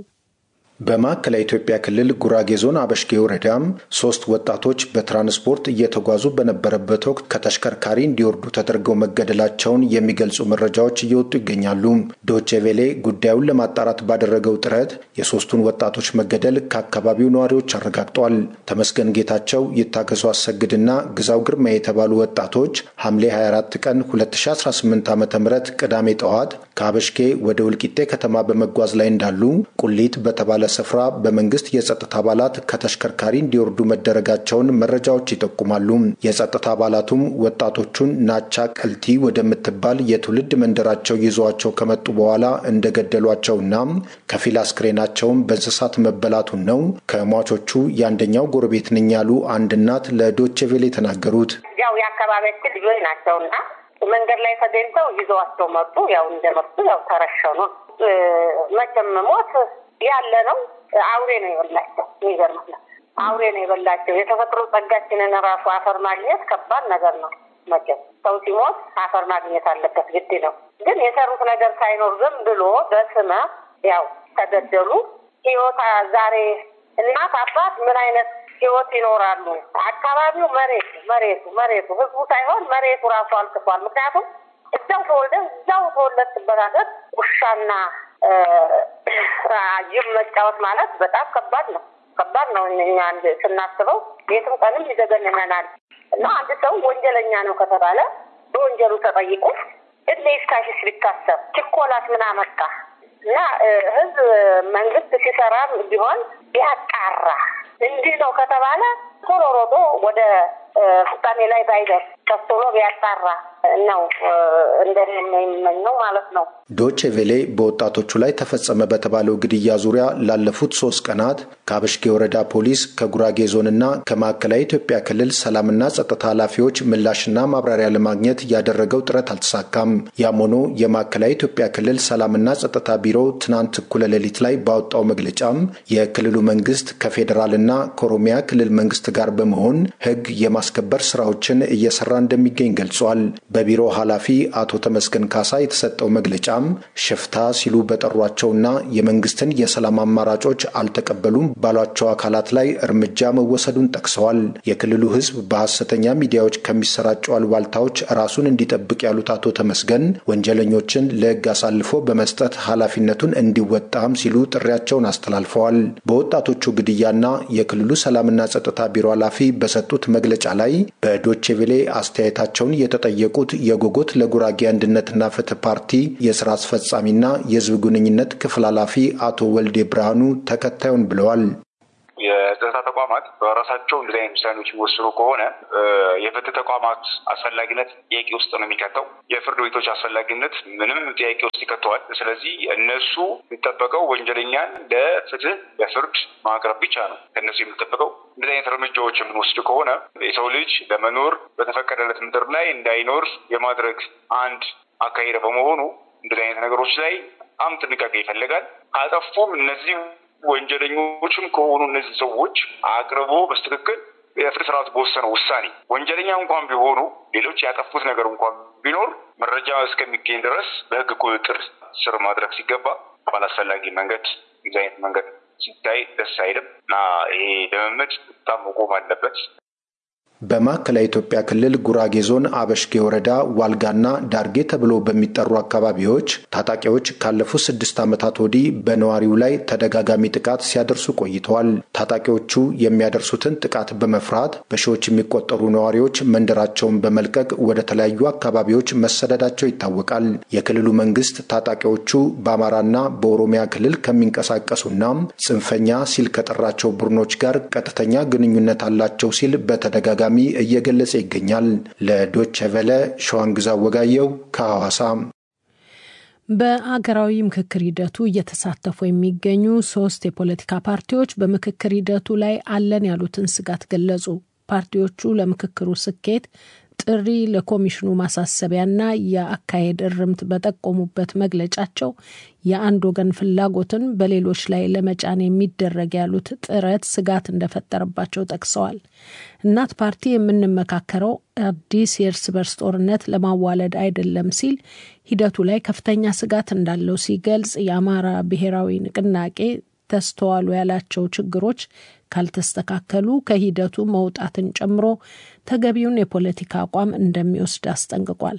በማዕከላዊ ኢትዮጵያ ክልል ጉራጌ ዞን አበሽጌ ወረዳም ሶስት ወጣቶች በትራንስፖርት እየተጓዙ በነበረበት ወቅት ከተሽከርካሪ እንዲወርዱ ተደርገው መገደላቸውን የሚገልጹ መረጃዎች እየወጡ ይገኛሉ። ዶቼ ቬሌ ጉዳዩን ለማጣራት ባደረገው ጥረት የሶስቱን ወጣቶች መገደል ከአካባቢው ነዋሪዎች አረጋግጧል። ተመስገን ጌታቸው፣ ይታገሱ አሰግድና ግዛው ግርማ የተባሉ ወጣቶች ሐምሌ 24 ቀን 2018 ዓ ም ቅዳሜ ጠዋት ከአበሽጌ ወደ ውልቂጤ ከተማ በመጓዝ ላይ እንዳሉ ቁሊት በተባለ ስፍራ በመንግስት የጸጥታ አባላት ከተሽከርካሪ እንዲወርዱ መደረጋቸውን መረጃዎች ይጠቁማሉ። የጸጥታ አባላቱም ወጣቶቹን ናቻ ቀልቲ ወደምትባል የትውልድ መንደራቸው ይዘዋቸው ከመጡ በኋላ እንደገደሏቸውና ከፊል አስክሬናቸውም በእንስሳት መበላቱን ነው ከሟቾቹ የአንደኛው ጎረቤት ነኝ ያሉ አንድ እናት ለዶቼ ቬለ የተናገሩት። ያው የአካባቢያችን ልጆች ናቸውና መንገድ ላይ ተገኝተው ይዘዋቸው መጡ። ያው እንደመጡ ያው ተረሸኑ። መቼም ሞት ያለ ነው። አውሬ ነው የበላቸው። የሚገርምህ ነው አውሬ ነው የበላቸው። የተፈጥሮ ጸጋችንን ራሱ አፈር ማግኘት ከባድ ነገር ነው። መቼም ሰው ሲሞት አፈር ማግኘት አለበት ግድ ነው። ግን የሰሩት ነገር ሳይኖር ዝም ብሎ በስመ ያው ተገደሉ። ህይወት ዛሬ እናት አባት ምን አይነት ህይወት ይኖራሉ? አካባቢው መሬቱ መሬቱ መሬቱ ህዝቡ ሳይሆን መሬቱ ራሱ አልቅሷል። ምክንያቱም እዛው ተወልደን እዛው ተወለድበት ሀገር ውሻና ጅብ መጫወት ማለት በጣም ከባድ ነው። ከባድ ነው። እኛ አንድ ስናስበው ቤትም ቀንም ይዘገንነናል። እና አንድ ሰው ወንጀለኛ ነው ከተባለ በወንጀሉ ተጠይቆ እድሜ ይፍታሽስ ቢታሰብ ችኮላት ምን አመጣ? እና ህዝብ መንግስት ሲሰራ ቢሆን ቢያጣራ እንዲህ ነው ከተባለ ቶሎ ሮጦ ወደ ፍጻሜ ላይ ባይደርስ ቀስ ብሎ ቢያጣራ ነው እንደኔ የሚመኘው ማለት ነው። ዶቼ ቬሌ በወጣቶቹ ላይ ተፈጸመ በተባለው ግድያ ዙሪያ ላለፉት ሶስት ቀናት ከአበሽጌ ወረዳ ፖሊስ፣ ከጉራጌ ዞንና ከማዕከላዊ ኢትዮጵያ ክልል ሰላምና ጸጥታ ኃላፊዎች ምላሽና ማብራሪያ ለማግኘት ያደረገው ጥረት አልተሳካም። ያም ሆኖ የማዕከላዊ ኢትዮጵያ ክልል ሰላምና ጸጥታ ቢሮ ትናንት እኩለ ሌሊት ላይ ባወጣው መግለጫም የክልሉ መንግስት ከፌዴራልና ከኦሮሚያ ክልል መንግስት ጋር በመሆን ህግ የማስከበር ስራዎችን እየሰራ እንደሚገኝ ገልጿል። በቢሮ ኃላፊ አቶ ተመስገን ካሳ የተሰጠው መግለጫም ሽፍታ ሲሉ በጠሯቸውና የመንግስትን የሰላም አማራጮች አልተቀበሉም ባሏቸው አካላት ላይ እርምጃ መወሰዱን ጠቅሰዋል። የክልሉ ህዝብ በሐሰተኛ ሚዲያዎች ከሚሰራጩ አሉባልታዎች ራሱን እንዲጠብቅ ያሉት አቶ ተመስገን ወንጀለኞችን ለህግ አሳልፎ በመስጠት ኃላፊነቱን እንዲወጣም ሲሉ ጥሪያቸውን አስተላልፈዋል። በወጣቶቹ ግድያና የክልሉ ሰላምና ጸጥታ ቢሮ ኃላፊ በሰጡት መግለጫ ላይ በዶቼ ቬሌ አስተያየታቸውን የተጠየቁት የጎጎት ለጉራጌ አንድነትና ፍትህ ፓርቲ የስራ አስፈጻሚና የህዝብ ግንኙነት ክፍል ኃላፊ አቶ ወልዴ ብርሃኑ ተከታዩን ብለዋል። የጸጥታ ተቋማት በራሳቸው እንደዚህ አይነት ውሳኔዎች የሚወስኑ ከሆነ የፍትህ ተቋማት አስፈላጊነት ጥያቄ ውስጥ ነው የሚከተው። የፍርድ ቤቶች አስፈላጊነት ምንም ጥያቄ ውስጥ ይከተዋል። ስለዚህ እነሱ የሚጠበቀው ወንጀለኛን ለፍትህ ለፍርድ ማቅረብ ብቻ ነው። ከእነሱ የሚጠበቀው እንደዚህ አይነት እርምጃዎች የምንወስድ ከሆነ የሰው ልጅ ለመኖር በተፈቀደለት ምድር ላይ እንዳይኖር የማድረግ አንድ አካሄድ በመሆኑ እንደዚህ አይነት ነገሮች ላይ በጣም ጥንቃቄ ይፈልጋል። ካጠፉም እነዚህ ወንጀለኞችም ከሆኑ እነዚህ ሰዎች አቅርቦ በስትክክል የፍትህ ስርዓት በወሰነው ውሳኔ ወንጀለኛ እንኳን ቢሆኑ ሌሎች ያጠፉት ነገር እንኳን ቢኖር መረጃ እስከሚገኝ ድረስ በህግ ቁጥጥር ስር ማድረግ ሲገባ ባላስፈላጊ መንገድ የዚህ አይነት መንገድ ሲታይ ደስ አይልም እና ይሄ ልምምድ በጣም መቆም አለበት። በማዕከላዊ ኢትዮጵያ ክልል ጉራጌ ዞን አበሽጌ ወረዳ ዋልጋና ዳርጌ ተብሎ በሚጠሩ አካባቢዎች ታጣቂዎች ካለፉት ስድስት ዓመታት ወዲህ በነዋሪው ላይ ተደጋጋሚ ጥቃት ሲያደርሱ ቆይተዋል። ታጣቂዎቹ የሚያደርሱትን ጥቃት በመፍራት በሺዎች የሚቆጠሩ ነዋሪዎች መንደራቸውን በመልቀቅ ወደ ተለያዩ አካባቢዎች መሰደዳቸው ይታወቃል። የክልሉ መንግስት ታጣቂዎቹ በአማራና በኦሮሚያ ክልል ከሚንቀሳቀሱና ጽንፈኛ ሲል ከጠራቸው ቡድኖች ጋር ቀጥተኛ ግንኙነት አላቸው ሲል በተደጋጋሚ እየገለጸ ይገኛል። ለዶቼ ቨለ ሸዋንግዛ ወጋየው ከሐዋሳ። በአገራዊ ምክክር ሂደቱ እየተሳተፉ የሚገኙ ሶስት የፖለቲካ ፓርቲዎች በምክክር ሂደቱ ላይ አለን ያሉትን ስጋት ገለጹ። ፓርቲዎቹ ለምክክሩ ስኬት ጥሪ ለኮሚሽኑ ማሳሰቢያና የአካሄድ እርምት በጠቆሙበት መግለጫቸው የአንድ ወገን ፍላጎትን በሌሎች ላይ ለመጫን የሚደረግ ያሉት ጥረት ስጋት እንደፈጠረባቸው ጠቅሰዋል። እናት ፓርቲ የምንመካከረው አዲስ የእርስ በርስ ጦርነት ለማዋለድ አይደለም ሲል ሂደቱ ላይ ከፍተኛ ስጋት እንዳለው ሲገልጽ፣ የአማራ ብሔራዊ ንቅናቄ ተስተዋሉ ያላቸው ችግሮች ካልተስተካከሉ ከሂደቱ መውጣትን ጨምሮ ተገቢውን የፖለቲካ አቋም እንደሚወስድ አስጠንቅቋል።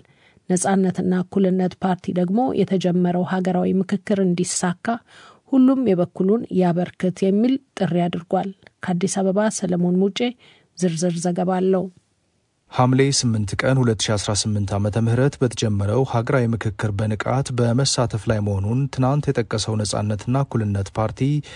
ነጻነትና እኩልነት ፓርቲ ደግሞ የተጀመረው ሀገራዊ ምክክር እንዲሳካ ሁሉም የበኩሉን ያበርክት የሚል ጥሪ አድርጓል። ከአዲስ አበባ ሰለሞን ሙጬ ዝርዝር ዘገባ አለው። ሐምሌ 8 ቀን 2018 ዓ ም በተጀመረው ሀገራዊ ምክክር በንቃት በመሳተፍ ላይ መሆኑን ትናንት የጠቀሰው ነጻነትና እኩልነት ፓርቲ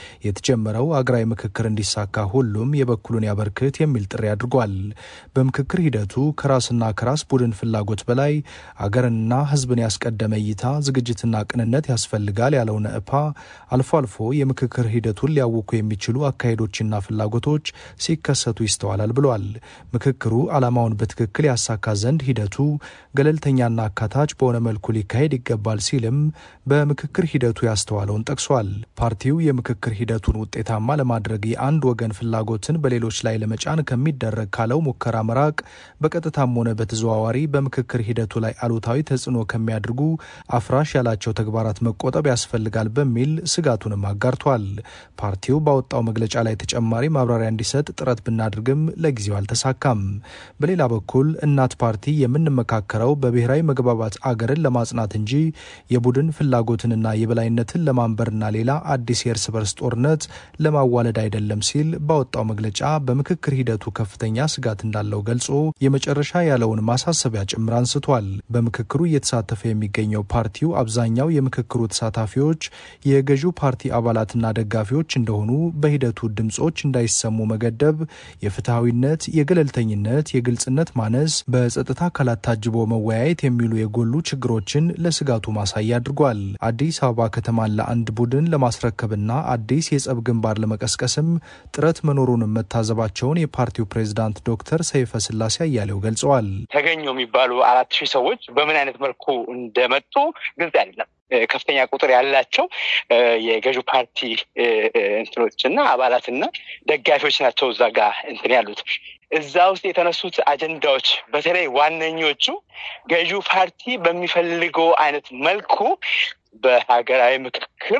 የተጀመረው ሀገራዊ ምክክር እንዲሳካ ሁሉም የበኩሉን ያበርክት የሚል ጥሪ አድርጓል። በምክክር ሂደቱ ከራስና ከራስ ቡድን ፍላጎት በላይ አገርንና ሕዝብን ያስቀደመ እይታ፣ ዝግጅትና ቅንነት ያስፈልጋል ያለው ነእፓ አልፎ አልፎ የምክክር ሂደቱን ሊያውኩ የሚችሉ አካሄዶችና ፍላጎቶች ሲከሰቱ ይስተዋላል ብሏል። ምክክሩ ዓላማውን በትክክል ያሳካ ዘንድ ሂደቱ ገለልተኛና አካታች በሆነ መልኩ ሊካሄድ ይገባል ሲልም በምክክር ሂደቱ ያስተዋለውን ጠቅሷል። ፓርቲው የምክክር ሂደቱን ውጤታማ ለማድረግ የአንድ ወገን ፍላጎትን በሌሎች ላይ ለመጫን ከሚደረግ ካለው ሙከራ መራቅ፣ በቀጥታም ሆነ በተዘዋዋሪ በምክክር ሂደቱ ላይ አሉታዊ ተጽዕኖ ከሚያደርጉ አፍራሽ ያላቸው ተግባራት መቆጠብ ያስፈልጋል በሚል ስጋቱንም አጋርቷል። ፓርቲው ባወጣው መግለጫ ላይ ተጨማሪ ማብራሪያ እንዲሰጥ ጥረት ብናደርግም ለጊዜው አልተሳካም። በሌላ በኩል እናት ፓርቲ የምንመካከረው በብሔራዊ መግባባት አገርን ለማጽናት እንጂ የቡድን ፍላጎትንና የበላይነትን ለማንበርና ሌላ አዲስ የእርስ በርስ ጦርነት ለማዋለድ አይደለም ሲል ባወጣው መግለጫ በምክክር ሂደቱ ከፍተኛ ስጋት እንዳለው ገልጾ የመጨረሻ ያለውን ማሳሰቢያ ጭምር አንስቷል። በምክክሩ እየተሳተፈ የሚገኘው ፓርቲው አብዛኛው የምክክሩ ተሳታፊዎች የገዢው ፓርቲ አባላትና ደጋፊዎች እንደሆኑ በሂደቱ ድምጾች እንዳይሰሙ መገደብ የፍትሐዊነት፣ የገለልተኝነት፣ የግልጽነት ማነስ፣ በጸጥታ አካላት ታጅቦ መወያየት የሚሉ የጎሉ ችግሮችን ለስጋቱ ማሳያ አድርጓል። አዲስ አበባ ከተማን ለአንድ ቡድን ለማስረከብና አዲስ የጸብ ግንባር ለመቀስቀስም ጥረት መኖሩንም መታዘባቸውን የፓርቲው ፕሬዝዳንት ዶክተር ሰይፈ ስላሴ አያሌው ገልጸዋል። ተገኙ የሚባሉ አራት ሺህ ሰዎች በምን አይነት መልኩ እንደመጡ ግልጽ አይደለም። ከፍተኛ ቁጥር ያላቸው የገዢው ፓርቲ እንትኖች እና አባላትና ደጋፊዎች ናቸው እዛ ጋር እንትን ያሉት። እዛ ውስጥ የተነሱት አጀንዳዎች በተለይ ዋነኞቹ ገዢው ፓርቲ በሚፈልገው አይነት መልኩ በሀገራዊ ምክክር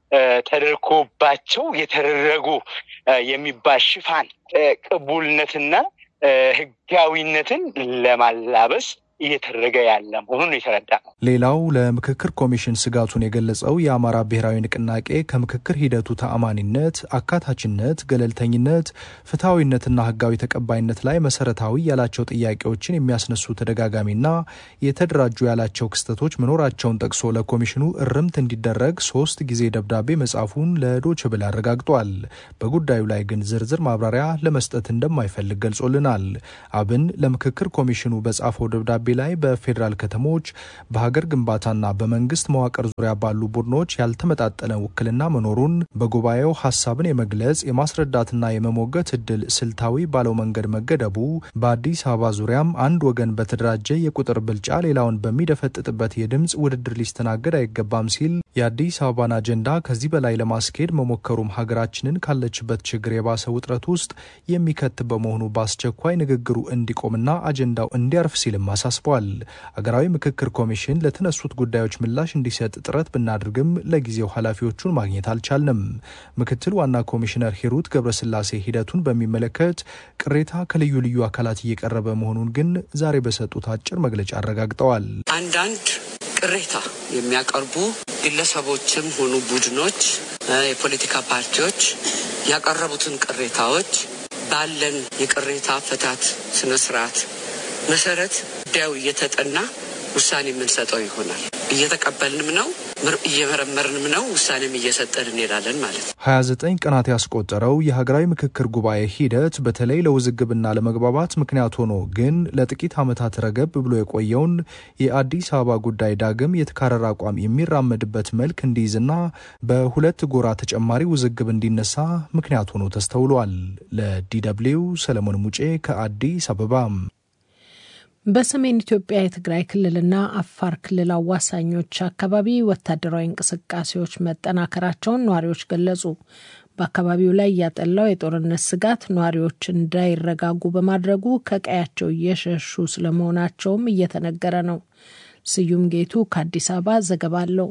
ተደርጎባቸው የተደረጉ የሚባል ሽፋን ቅቡልነትና ህጋዊነትን ለማላበስ እየተደረገ ያለ መሆኑን የተረዳ ነው። ሌላው ለምክክር ኮሚሽን ስጋቱን የገለጸው የአማራ ብሔራዊ ንቅናቄ ከምክክር ሂደቱ ተአማኒነት፣ አካታችነት፣ ገለልተኝነት፣ ፍትሐዊነትና ህጋዊ ተቀባይነት ላይ መሰረታዊ ያላቸው ጥያቄዎችን የሚያስነሱ ተደጋጋሚና የተደራጁ ያላቸው ክስተቶች መኖራቸውን ጠቅሶ ለኮሚሽኑ እርምት እንዲደረግ ሶስት ጊዜ ደብዳቤ መጻፉን ለዶይቼ ቬለ አረጋግጧል። በጉዳዩ ላይ ግን ዝርዝር ማብራሪያ ለመስጠት እንደማይፈልግ ገልጾልናል። አብን ለምክክር ኮሚሽኑ በጻፈው ደብዳቤ ላይ በፌዴራል ከተሞች በሀገር ግንባታና በመንግስት መዋቅር ዙሪያ ባሉ ቡድኖች ያልተመጣጠነ ውክልና መኖሩን በጉባኤው ሀሳብን የመግለጽ የማስረዳትና የመሞገት እድል ስልታዊ ባለው መንገድ መገደቡ፣ በአዲስ አበባ ዙሪያም አንድ ወገን በተደራጀ የቁጥር ብልጫ ሌላውን በሚደፈጥጥበት የድምፅ ውድድር ሊስተናገድ አይገባም ሲል የአዲስ አበባን አጀንዳ ከዚህ በላይ ለማስኬድ መሞከሩም ሀገራችንን ካለችበት ችግር የባሰ ውጥረት ውስጥ የሚከት በመሆኑ በአስቸኳይ ንግግሩ እንዲቆምና አጀንዳው እንዲያርፍ ሲልም አሳስቧል። አገራዊ ምክክር ኮሚሽን ለተነሱት ጉዳዮች ምላሽ እንዲሰጥ ጥረት ብናደርግም ለጊዜው ኃላፊዎቹን ማግኘት አልቻልንም። ምክትል ዋና ኮሚሽነር ሂሩት ገብረስላሴ ሂደቱን በሚመለከት ቅሬታ ከልዩ ልዩ አካላት እየቀረበ መሆኑን ግን ዛሬ በሰጡት አጭር መግለጫ አረጋግጠዋል። አንዳንድ ቅሬታ የሚያቀርቡ ግለሰቦችም ሆኑ ቡድኖች፣ የፖለቲካ ፓርቲዎች ያቀረቡትን ቅሬታዎች ባለን የቅሬታ አፈታት ስነስርዓት መሰረት ጉዳዩ እየተጠና ውሳኔ የምንሰጠው ይሆናል። እየተቀበልንም ነው፣ እየመረመርንም ነው፣ ውሳኔም እየሰጠን እንሄዳለን ማለት ነው። 29 ቀናት ያስቆጠረው የሀገራዊ ምክክር ጉባኤ ሂደት በተለይ ለውዝግብና ለመግባባት ምክንያት ሆኖ ግን ለጥቂት ዓመታት ረገብ ብሎ የቆየውን የአዲስ አበባ ጉዳይ ዳግም የተካረረ አቋም የሚራመድበት መልክ እንዲይዝና በሁለት ጎራ ተጨማሪ ውዝግብ እንዲነሳ ምክንያት ሆኖ ተስተውሏል። ለዲደብሊው ሰለሞን ሙጬ ከአዲስ አበባ። በሰሜን ኢትዮጵያ የትግራይ ክልልና አፋር ክልል አዋሳኞች አካባቢ ወታደራዊ እንቅስቃሴዎች መጠናከራቸውን ነዋሪዎች ገለጹ። በአካባቢው ላይ ያጠላው የጦርነት ስጋት ነዋሪዎች እንዳይረጋጉ በማድረጉ ከቀያቸው እየሸሹ ስለመሆናቸውም እየተነገረ ነው። ስዩም ጌቱ ከአዲስ አበባ ዘገባ አለው።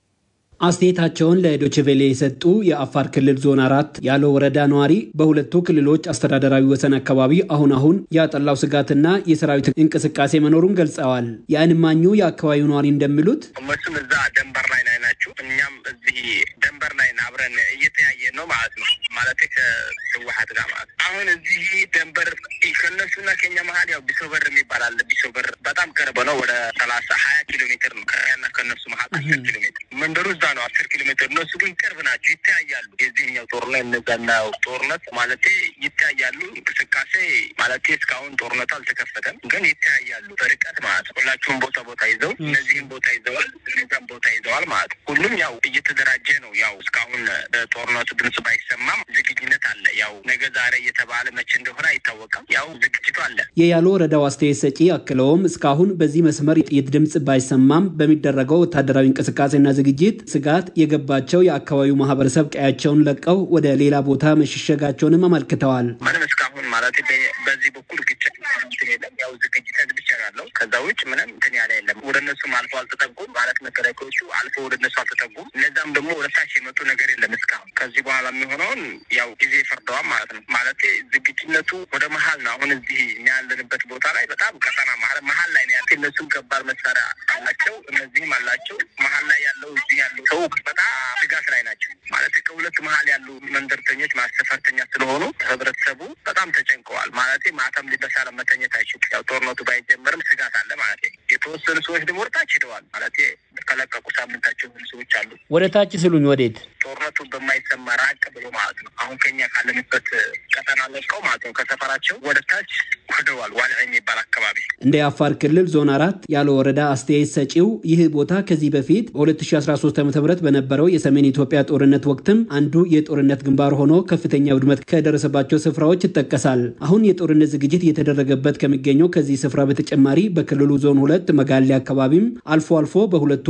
አስተያየታቸውን ለዶችቬሌ የሰጡ የአፋር ክልል ዞን አራት ያለው ወረዳ ነዋሪ በሁለቱ ክልሎች አስተዳደራዊ ወሰን አካባቢ አሁን አሁን ያጠላው ስጋትና የሰራዊት እንቅስቃሴ መኖሩን ገልጸዋል። የዓይን እማኙ የአካባቢው ነዋሪ እንደሚሉት እነሱም እዛ ደንበር ላይ ናቸው፣ እኛም እዚህ ደንበር ላይ አብረን እየተያየን ነው ማለት ነው። ማለት ከህወሓት ጋር ማለት አሁን እዚህ ደንበር ከእነሱና ከኛ መሀል ያው ቢሶበር የሚባል አለ። ቢሶበር በጣም ቅርብ ነው። ወደ ሰላሳ ሀያ ኪሎ ሜትር ነው ከኛና ከእነሱ መሀል አስር ኪሎ ሜትር መንደሩ እዛ ነው አስር ኪሎ ሜትር። እነሱ ግን ቅርብ ናቸው፣ ይተያያሉ። የዚህኛው ጦርነት እነዛና ጦርነት ማለቴ ይተያያሉ። እንቅስቃሴ ማለቴ እስካሁን ጦርነቱ አልተከፈተም፣ ግን ይተያያሉ በርቀት ማለት ነው። ሁላችሁም ቦታ ቦታ ይዘው እነዚህም ቦታ ይዘዋል፣ እነዛም ቦታ ይዘዋል ማለት ነው። ሁሉም ያው እየተደራጀ ነው። ያው እስካሁን ጦርነቱ ድምጽ ባይሰማም ዝግጅነት አለ። ያው ነገ ዛሬ እየተባለ መቼ እንደሆነ አይታወቅም። ያው ዝግጅቱ አለ። የያሎ ወረዳው አስተያየት ሰጪ አክለውም እስካሁን በዚህ መስመር የጥይት ድምጽ ባይሰማም በሚደረገው ወታደራዊ እንቅስቃሴና ዝግጅት ስጋት የገባቸው የአካባቢው ማህበረሰብ ቀያቸውን ለቀው ወደ ሌላ ቦታ መሸሸጋቸውንም አመልክተዋል። ምንም እስካሁን ማለት በዚህ በኩል ግጭት እንትን የለም። ያው ዝግጅት ብቻ ያለው ከዛ ውጭ ምንም እንትን ያለ የለም። ወደ እነሱም አልፎ አልተጠጉም ማለት መከላከያዎቹ አልፎ ወደ እነሱ አልተጠጉም። እነዛም ደግሞ ወደ ታች የመጡ ነገር የለም እስካሁን። ከዚህ በኋላ የሚሆነውን ያው ጊዜ ፈርደዋል ማለት ነው። ማለት ዝግጅነቱ ወደ መሀል ነው። አሁን እዚህ እኛ ያለንበት ቦታ ላይ በጣም ቀጠና መሀል ላይ ነው ያለ። እነሱም ከባድ መሳሪያ አላቸው፣ እነዚህም አላቸው። መሀል ላይ ያለው እዚህ ያለው ሰው በጣም ስጋት ላይ ናቸው። ማለት ከሁለት መሀል ያሉ መንደርተኞች ማሰፈርተኛ ስለሆኑ ህብረተሰቡ በጣም ተጨንቀዋል። ማለት ማታም በሰላም መተኘት አይችልም። ያው ጦርነቱ ባይጀመርም ስጋት አለ ማለት የተወሰኑ ሰዎች ደግሞ ወደ ታች ሄደዋል። ማለት ከለቀቁ ሳምንታቸው የሆኑ ሰዎች አሉ። ወደ ታች ስሉኝ ወዴት? ጦርነቱ በማይሰማ ራቅ ብሎ ማለት ነው። አሁን ከኛ ካለንበት ቀጠና ለቀው ማለት ነው ከሰፈራቸው ወደ ታች ሄደዋል። ዋልዕ የሚባል አካባቢ እንደ የአፋር ክልል ዞን አራት ያለ ወረዳ አስተያየት ሰጪው ይህ ቦታ ከዚህ በፊት በ2013 ዓ ም በነበረው የሰሜን ኢትዮጵያ ጦርነት ወቅትም አንዱ የጦርነት ግንባር ሆኖ ከፍተኛ ውድመት ከደረሰባቸው ስፍራዎች ይጠቀሳል። አሁን የጦርነት ዝግጅት እየተደረገበት ከሚገኘው ከዚህ ስፍራ በተጨማሪ በክልሉ ዞን ሁለት መጋሌ አካባቢም አልፎ አልፎ በሁለቱ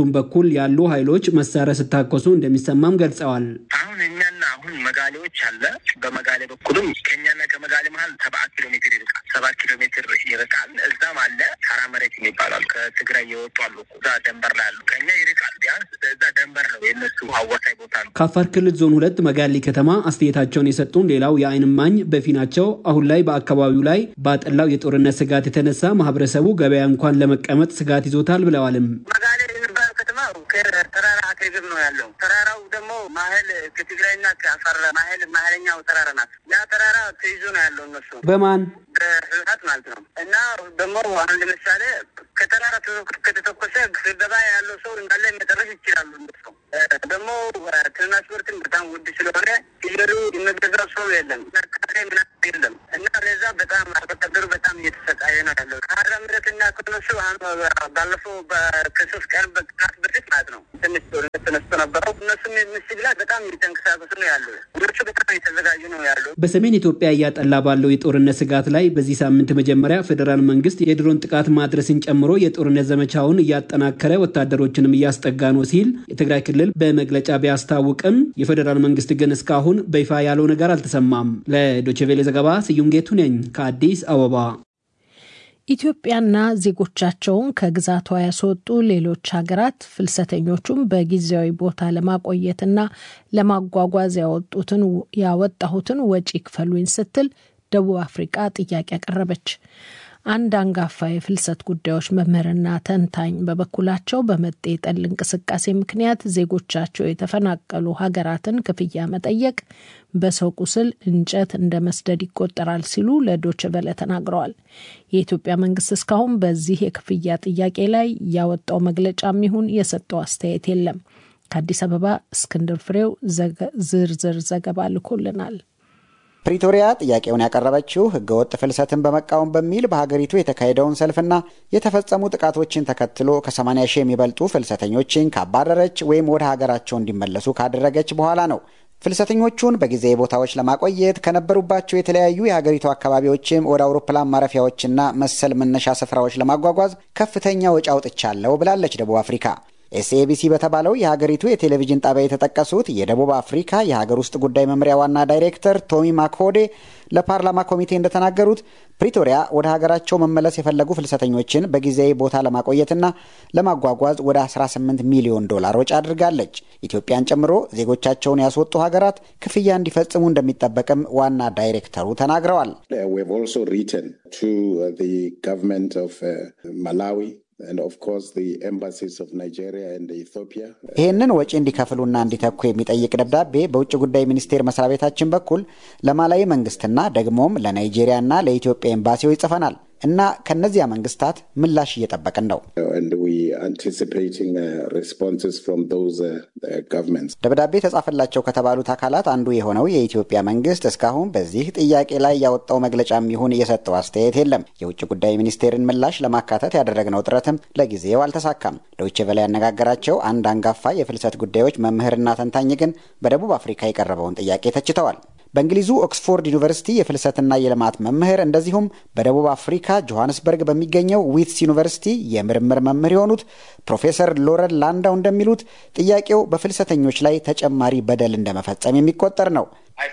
በሁለቱም በኩል ያሉ ኃይሎች መሳሪያ ስታኮሱ እንደሚሰማም ገልጸዋል። አሁን እኛና አሁን መጋሌዎች አለ። በመጋሌ በኩልም ከኛና ከመጋሌ መሀል ሰባት ኪሎ ሜትር ይርቃል። ሰባት ኪሎ ሜትር ይርቃል። እዛም አለ ሀራ መሬት የሚባላሉ ከትግራይ የወጡ አሉ። እዛ ደንበር ላይ አሉ። ከኛ ይርቃል። ቢያንስ እዛ ደንበር ነው የነሱ አዋሳኝ ቦታ ነው። ከአፋር ክልል ዞን ሁለት መጋሌ ከተማ አስተያየታቸውን የሰጡን ሌላው የዓይን እማኝ በፊናቸው አሁን ላይ በአካባቢው ላይ ባጠላው የጦርነት ስጋት የተነሳ ማህበረሰቡ ገበያ እንኳን ለመቀመጥ ስጋት ይዞታል ብለዋልም። መጋሌ የሚባል ከተማ ከተራራ አጠገብ ነው ያለው። ተራራው ደግሞ ማህል ከትግራይና ከአፋር ማህል ማህለኛው ተራራ ናት። ያ ተራራ ተይዞ ነው ያለው እነሱ በማን በህወሓት ማለት ነው። እና ደግሞ አንድ ምሳሌ ከተራራ ከተተኮሰ ስብሰባ ያለው ሰው እንዳለ መጨረስ ይችላሉ። እነሱ ደግሞ ትራንስፖርትን በጣም ውድ ስለሆነ ሲሄዱ የሚገዛው ሰው የለም፣ ነካዴ ምናምን የለም። እና ለዛ በጣም አርሶአደሩ በጣም እየተሰቃየ ነው ያለው። ከሀራ ምረትና ከነሱ ባለፈው ከሶስት ቀን በቀናት በፊት ማለት ነው ትንሽ ጦርነት ተነስቶ ነበረው። እነሱም ምሽግ ላይ በጣም እየተንቀሳቀሱ ነው ያሉ። እነሱ በጣም እየተዘጋጁ ነው ያሉ። በሰሜን ኢትዮጵያ እያጠላ ባለው የጦርነት ስጋት ላይ በዚህ ሳምንት መጀመሪያ ፌዴራል መንግስት የድሮን ጥቃት ማድረስን ጨምሮ የጦርነት ዘመቻውን እያጠናከረ ወታደሮችንም እያስጠጋ ነው ሲል የትግራይ ክልል በመግለጫ ቢያስታውቅም የፌዴራል መንግስት ግን እስካሁን በይፋ ያለው ነገር አልተሰማም። ለዶችቬሌ ዘገባ ስዩም ጌቱ ነኝ ከአዲስ አበባ። ኢትዮጵያና ዜጎቻቸውን ከግዛቷ ያስወጡ ሌሎች ሀገራት ፍልሰተኞቹን በጊዜያዊ ቦታ ለማቆየትና ለማጓጓዝ ያወጡትን ያወጣሁትን ወጪ ክፈሉኝ ስትል ደቡብ አፍሪቃ ጥያቄ አቀረበች። አንድ አንጋፋ የፍልሰት ጉዳዮች መምህርና ተንታኝ በበኩላቸው በመጤ ጠል እንቅስቃሴ ምክንያት ዜጎቻቸው የተፈናቀሉ ሀገራትን ክፍያ መጠየቅ በሰው ቁስል እንጨት እንደ መስደድ ይቆጠራል ሲሉ ለዶች በለ ተናግረዋል። የኢትዮጵያ መንግስት እስካሁን በዚህ የክፍያ ጥያቄ ላይ ያወጣው መግለጫም ይሁን የሰጠው አስተያየት የለም። ከአዲስ አበባ እስክንድር ፍሬው ዝርዝር ዘገባ ልኮልናል። ፕሪቶሪያ ጥያቄውን ያቀረበችው ህገወጥ ፍልሰትን በመቃወም በሚል በሀገሪቱ የተካሄደውን ሰልፍና የተፈጸሙ ጥቃቶችን ተከትሎ ከ80 ሺህ የሚበልጡ ፍልሰተኞችን ካባረረች ወይም ወደ ሀገራቸው እንዲመለሱ ካደረገች በኋላ ነው። ፍልሰተኞቹን በጊዜያዊ ቦታዎች ለማቆየት ከነበሩባቸው የተለያዩ የሀገሪቱ አካባቢዎችም ወደ አውሮፕላን ማረፊያዎችና መሰል መነሻ ስፍራዎች ለማጓጓዝ ከፍተኛ ወጪ አውጥቻለሁ ብላለች ደቡብ አፍሪካ። ኤስኤቢሲ በተባለው የሀገሪቱ የቴሌቪዥን ጣቢያ የተጠቀሱት የደቡብ አፍሪካ የሀገር ውስጥ ጉዳይ መምሪያ ዋና ዳይሬክተር ቶሚ ማክሆዴ ለፓርላማ ኮሚቴ እንደተናገሩት ፕሪቶሪያ ወደ ሀገራቸው መመለስ የፈለጉ ፍልሰተኞችን በጊዜያዊ ቦታ ለማቆየትና ለማጓጓዝ ወደ 18 ሚሊዮን ዶላር ወጪ አድርጋለች። ኢትዮጵያን ጨምሮ ዜጎቻቸውን ያስወጡ ሀገራት ክፍያ እንዲፈጽሙ እንደሚጠበቅም ዋና ዳይሬክተሩ ተናግረዋል። ይህንን ወጪ እንዲከፍሉና እንዲተኩ የሚጠይቅ ደብዳቤ በውጭ ጉዳይ ሚኒስቴር መስሪያ ቤታችን በኩል ለማላዊ መንግስትና ደግሞም ለናይጄሪያና ለኢትዮጵያ ኤምባሲዎች ጽፈናል እና ከነዚያ መንግስታት ምላሽ እየጠበቅን ነው። ደብዳቤ ተጻፈላቸው ከተባሉት አካላት አንዱ የሆነው የኢትዮጵያ መንግስት እስካሁን በዚህ ጥያቄ ላይ ያወጣው መግለጫም ይሁን የሰጠው አስተያየት የለም። የውጭ ጉዳይ ሚኒስቴርን ምላሽ ለማካተት ያደረግነው ጥረትም ለጊዜው አልተሳካም። ዶይቼ ቬለ ያነጋገራቸው አንድ አንጋፋ የፍልሰት ጉዳዮች መምህርና ተንታኝ ግን በደቡብ አፍሪካ የቀረበውን ጥያቄ ተችተዋል። በእንግሊዙ ኦክስፎርድ ዩኒቨርሲቲ የፍልሰትና የልማት መምህር እንደዚሁም በደቡብ አፍሪካ ጆሃንስበርግ በሚገኘው ዊትስ ዩኒቨርሲቲ የምርምር መምህር የሆኑት ፕሮፌሰር ሎረን ላንዳው እንደሚሉት ጥያቄው በፍልሰተኞች ላይ ተጨማሪ በደል እንደመፈጸም የሚቆጠር ነው።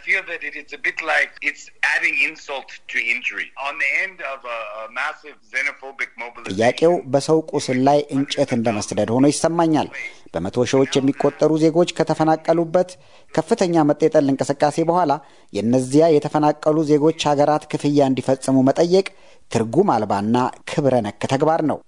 ጥያቄው በሰው ቁስል ላይ እንጨት እንደ መስደድ ሆኖ ይሰማኛል። በመቶ ሺዎች የሚቆጠሩ ዜጎች ከተፈናቀሉበት ከፍተኛ መጤጠል እንቅስቃሴ በኋላ የእነዚያ የተፈናቀሉ ዜጎች ሀገራት ክፍያ እንዲፈጽሙ መጠየቅ ትርጉም አልባና ክብረ ነክ ተግባር ነው።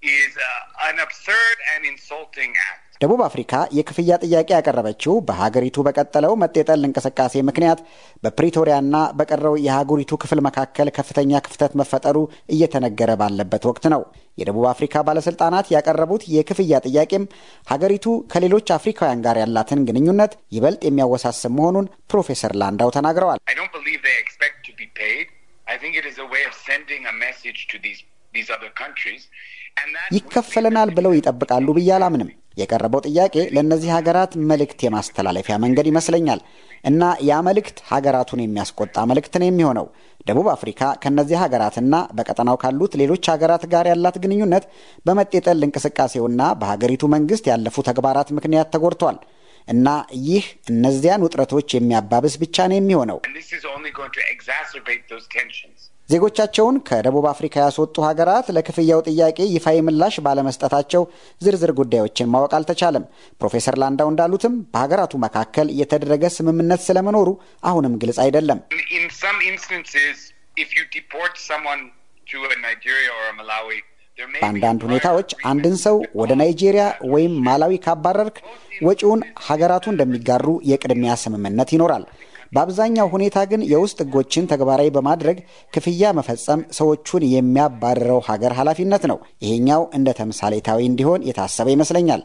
ደቡብ አፍሪካ የክፍያ ጥያቄ ያቀረበችው በሀገሪቱ በቀጠለው መጤጠል እንቅስቃሴ ምክንያት በፕሪቶሪያና በቀረው የሀገሪቱ ክፍል መካከል ከፍተኛ ክፍተት መፈጠሩ እየተነገረ ባለበት ወቅት ነው። የደቡብ አፍሪካ ባለስልጣናት ያቀረቡት የክፍያ ጥያቄም ሀገሪቱ ከሌሎች አፍሪካውያን ጋር ያላትን ግንኙነት ይበልጥ የሚያወሳስብ መሆኑን ፕሮፌሰር ላንዳው ተናግረዋል። ይከፈለናል ብለው ይጠብቃሉ ብዬ አላምንም። የቀረበው ጥያቄ ለእነዚህ ሀገራት መልእክት የማስተላለፊያ መንገድ ይመስለኛል እና ያ መልእክት ሀገራቱን የሚያስቆጣ መልእክት ነው የሚሆነው። ደቡብ አፍሪካ ከእነዚህ ሀገራትና በቀጠናው ካሉት ሌሎች ሀገራት ጋር ያላት ግንኙነት በመጤጠል እንቅስቃሴውና በሀገሪቱ መንግስት ያለፉ ተግባራት ምክንያት ተጎድቷል እና ይህ እነዚያን ውጥረቶች የሚያባብስ ብቻ ነው የሚሆነው። ዜጎቻቸውን ከደቡብ አፍሪካ ያስወጡ ሀገራት ለክፍያው ጥያቄ ይፋዊ ምላሽ ባለመስጠታቸው ዝርዝር ጉዳዮችን ማወቅ አልተቻለም። ፕሮፌሰር ላንዳው እንዳሉትም በሀገራቱ መካከል የተደረገ ስምምነት ስለመኖሩ አሁንም ግልጽ አይደለም። በአንዳንድ ሁኔታዎች አንድን ሰው ወደ ናይጄሪያ ወይም ማላዊ ካባረርክ ወጪውን ሀገራቱ እንደሚጋሩ የቅድሚያ ስምምነት ይኖራል። በአብዛኛው ሁኔታ ግን የውስጥ ሕጎችን ተግባራዊ በማድረግ ክፍያ መፈጸም ሰዎቹን የሚያባርረው ሀገር ኃላፊነት ነው። ይሄኛው እንደ ተምሳሌታዊ እንዲሆን የታሰበ ይመስለኛል።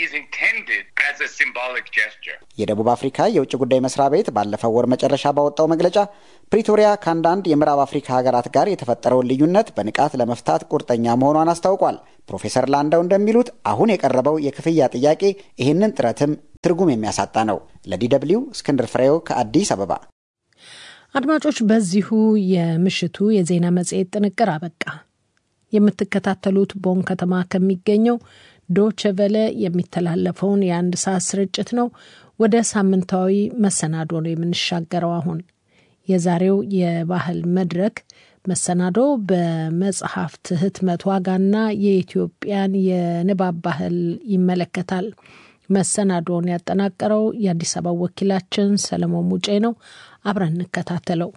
የደቡብ አፍሪካ የውጭ ጉዳይ መስሪያ ቤት ባለፈው ወር መጨረሻ ባወጣው መግለጫ ፕሪቶሪያ ከአንዳንድ የምዕራብ አፍሪካ ሀገራት ጋር የተፈጠረውን ልዩነት በንቃት ለመፍታት ቁርጠኛ መሆኗን አስታውቋል። ፕሮፌሰር ላንዳው እንደሚሉት አሁን የቀረበው የክፍያ ጥያቄ ይህንን ጥረትም ትርጉም የሚያሳጣ ነው። ለዲደብሊው እስክንድር ፍሬው ከአዲስ አበባ። አድማጮች፣ በዚሁ የምሽቱ የዜና መጽሔት ጥንቅር አበቃ። የምትከታተሉት ቦን ከተማ ከሚገኘው ዶቸ ቨለ የሚተላለፈውን የአንድ ሰዓት ስርጭት ነው። ወደ ሳምንታዊ መሰናዶ ነው የምንሻገረው። አሁን የዛሬው የባህል መድረክ መሰናዶ በመጽሐፍት ህትመት ዋጋና የኢትዮጵያን የንባብ ባህል ይመለከታል። መሰናዶውን ያጠናቀረው የአዲስ አበባ ወኪላችን ሰለሞን ሙጬ ነው። አብረን እንከታተለው።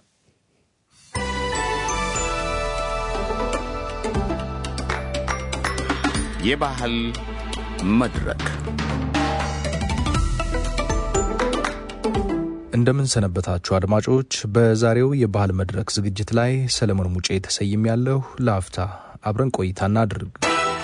የባህል መድረክ እንደምን ሰነበታችሁ አድማጮች። በዛሬው የባህል መድረክ ዝግጅት ላይ ሰለሞን ሙጬ ተሰይም ያለሁ። ለአፍታ አብረን ቆይታ እናድርግ።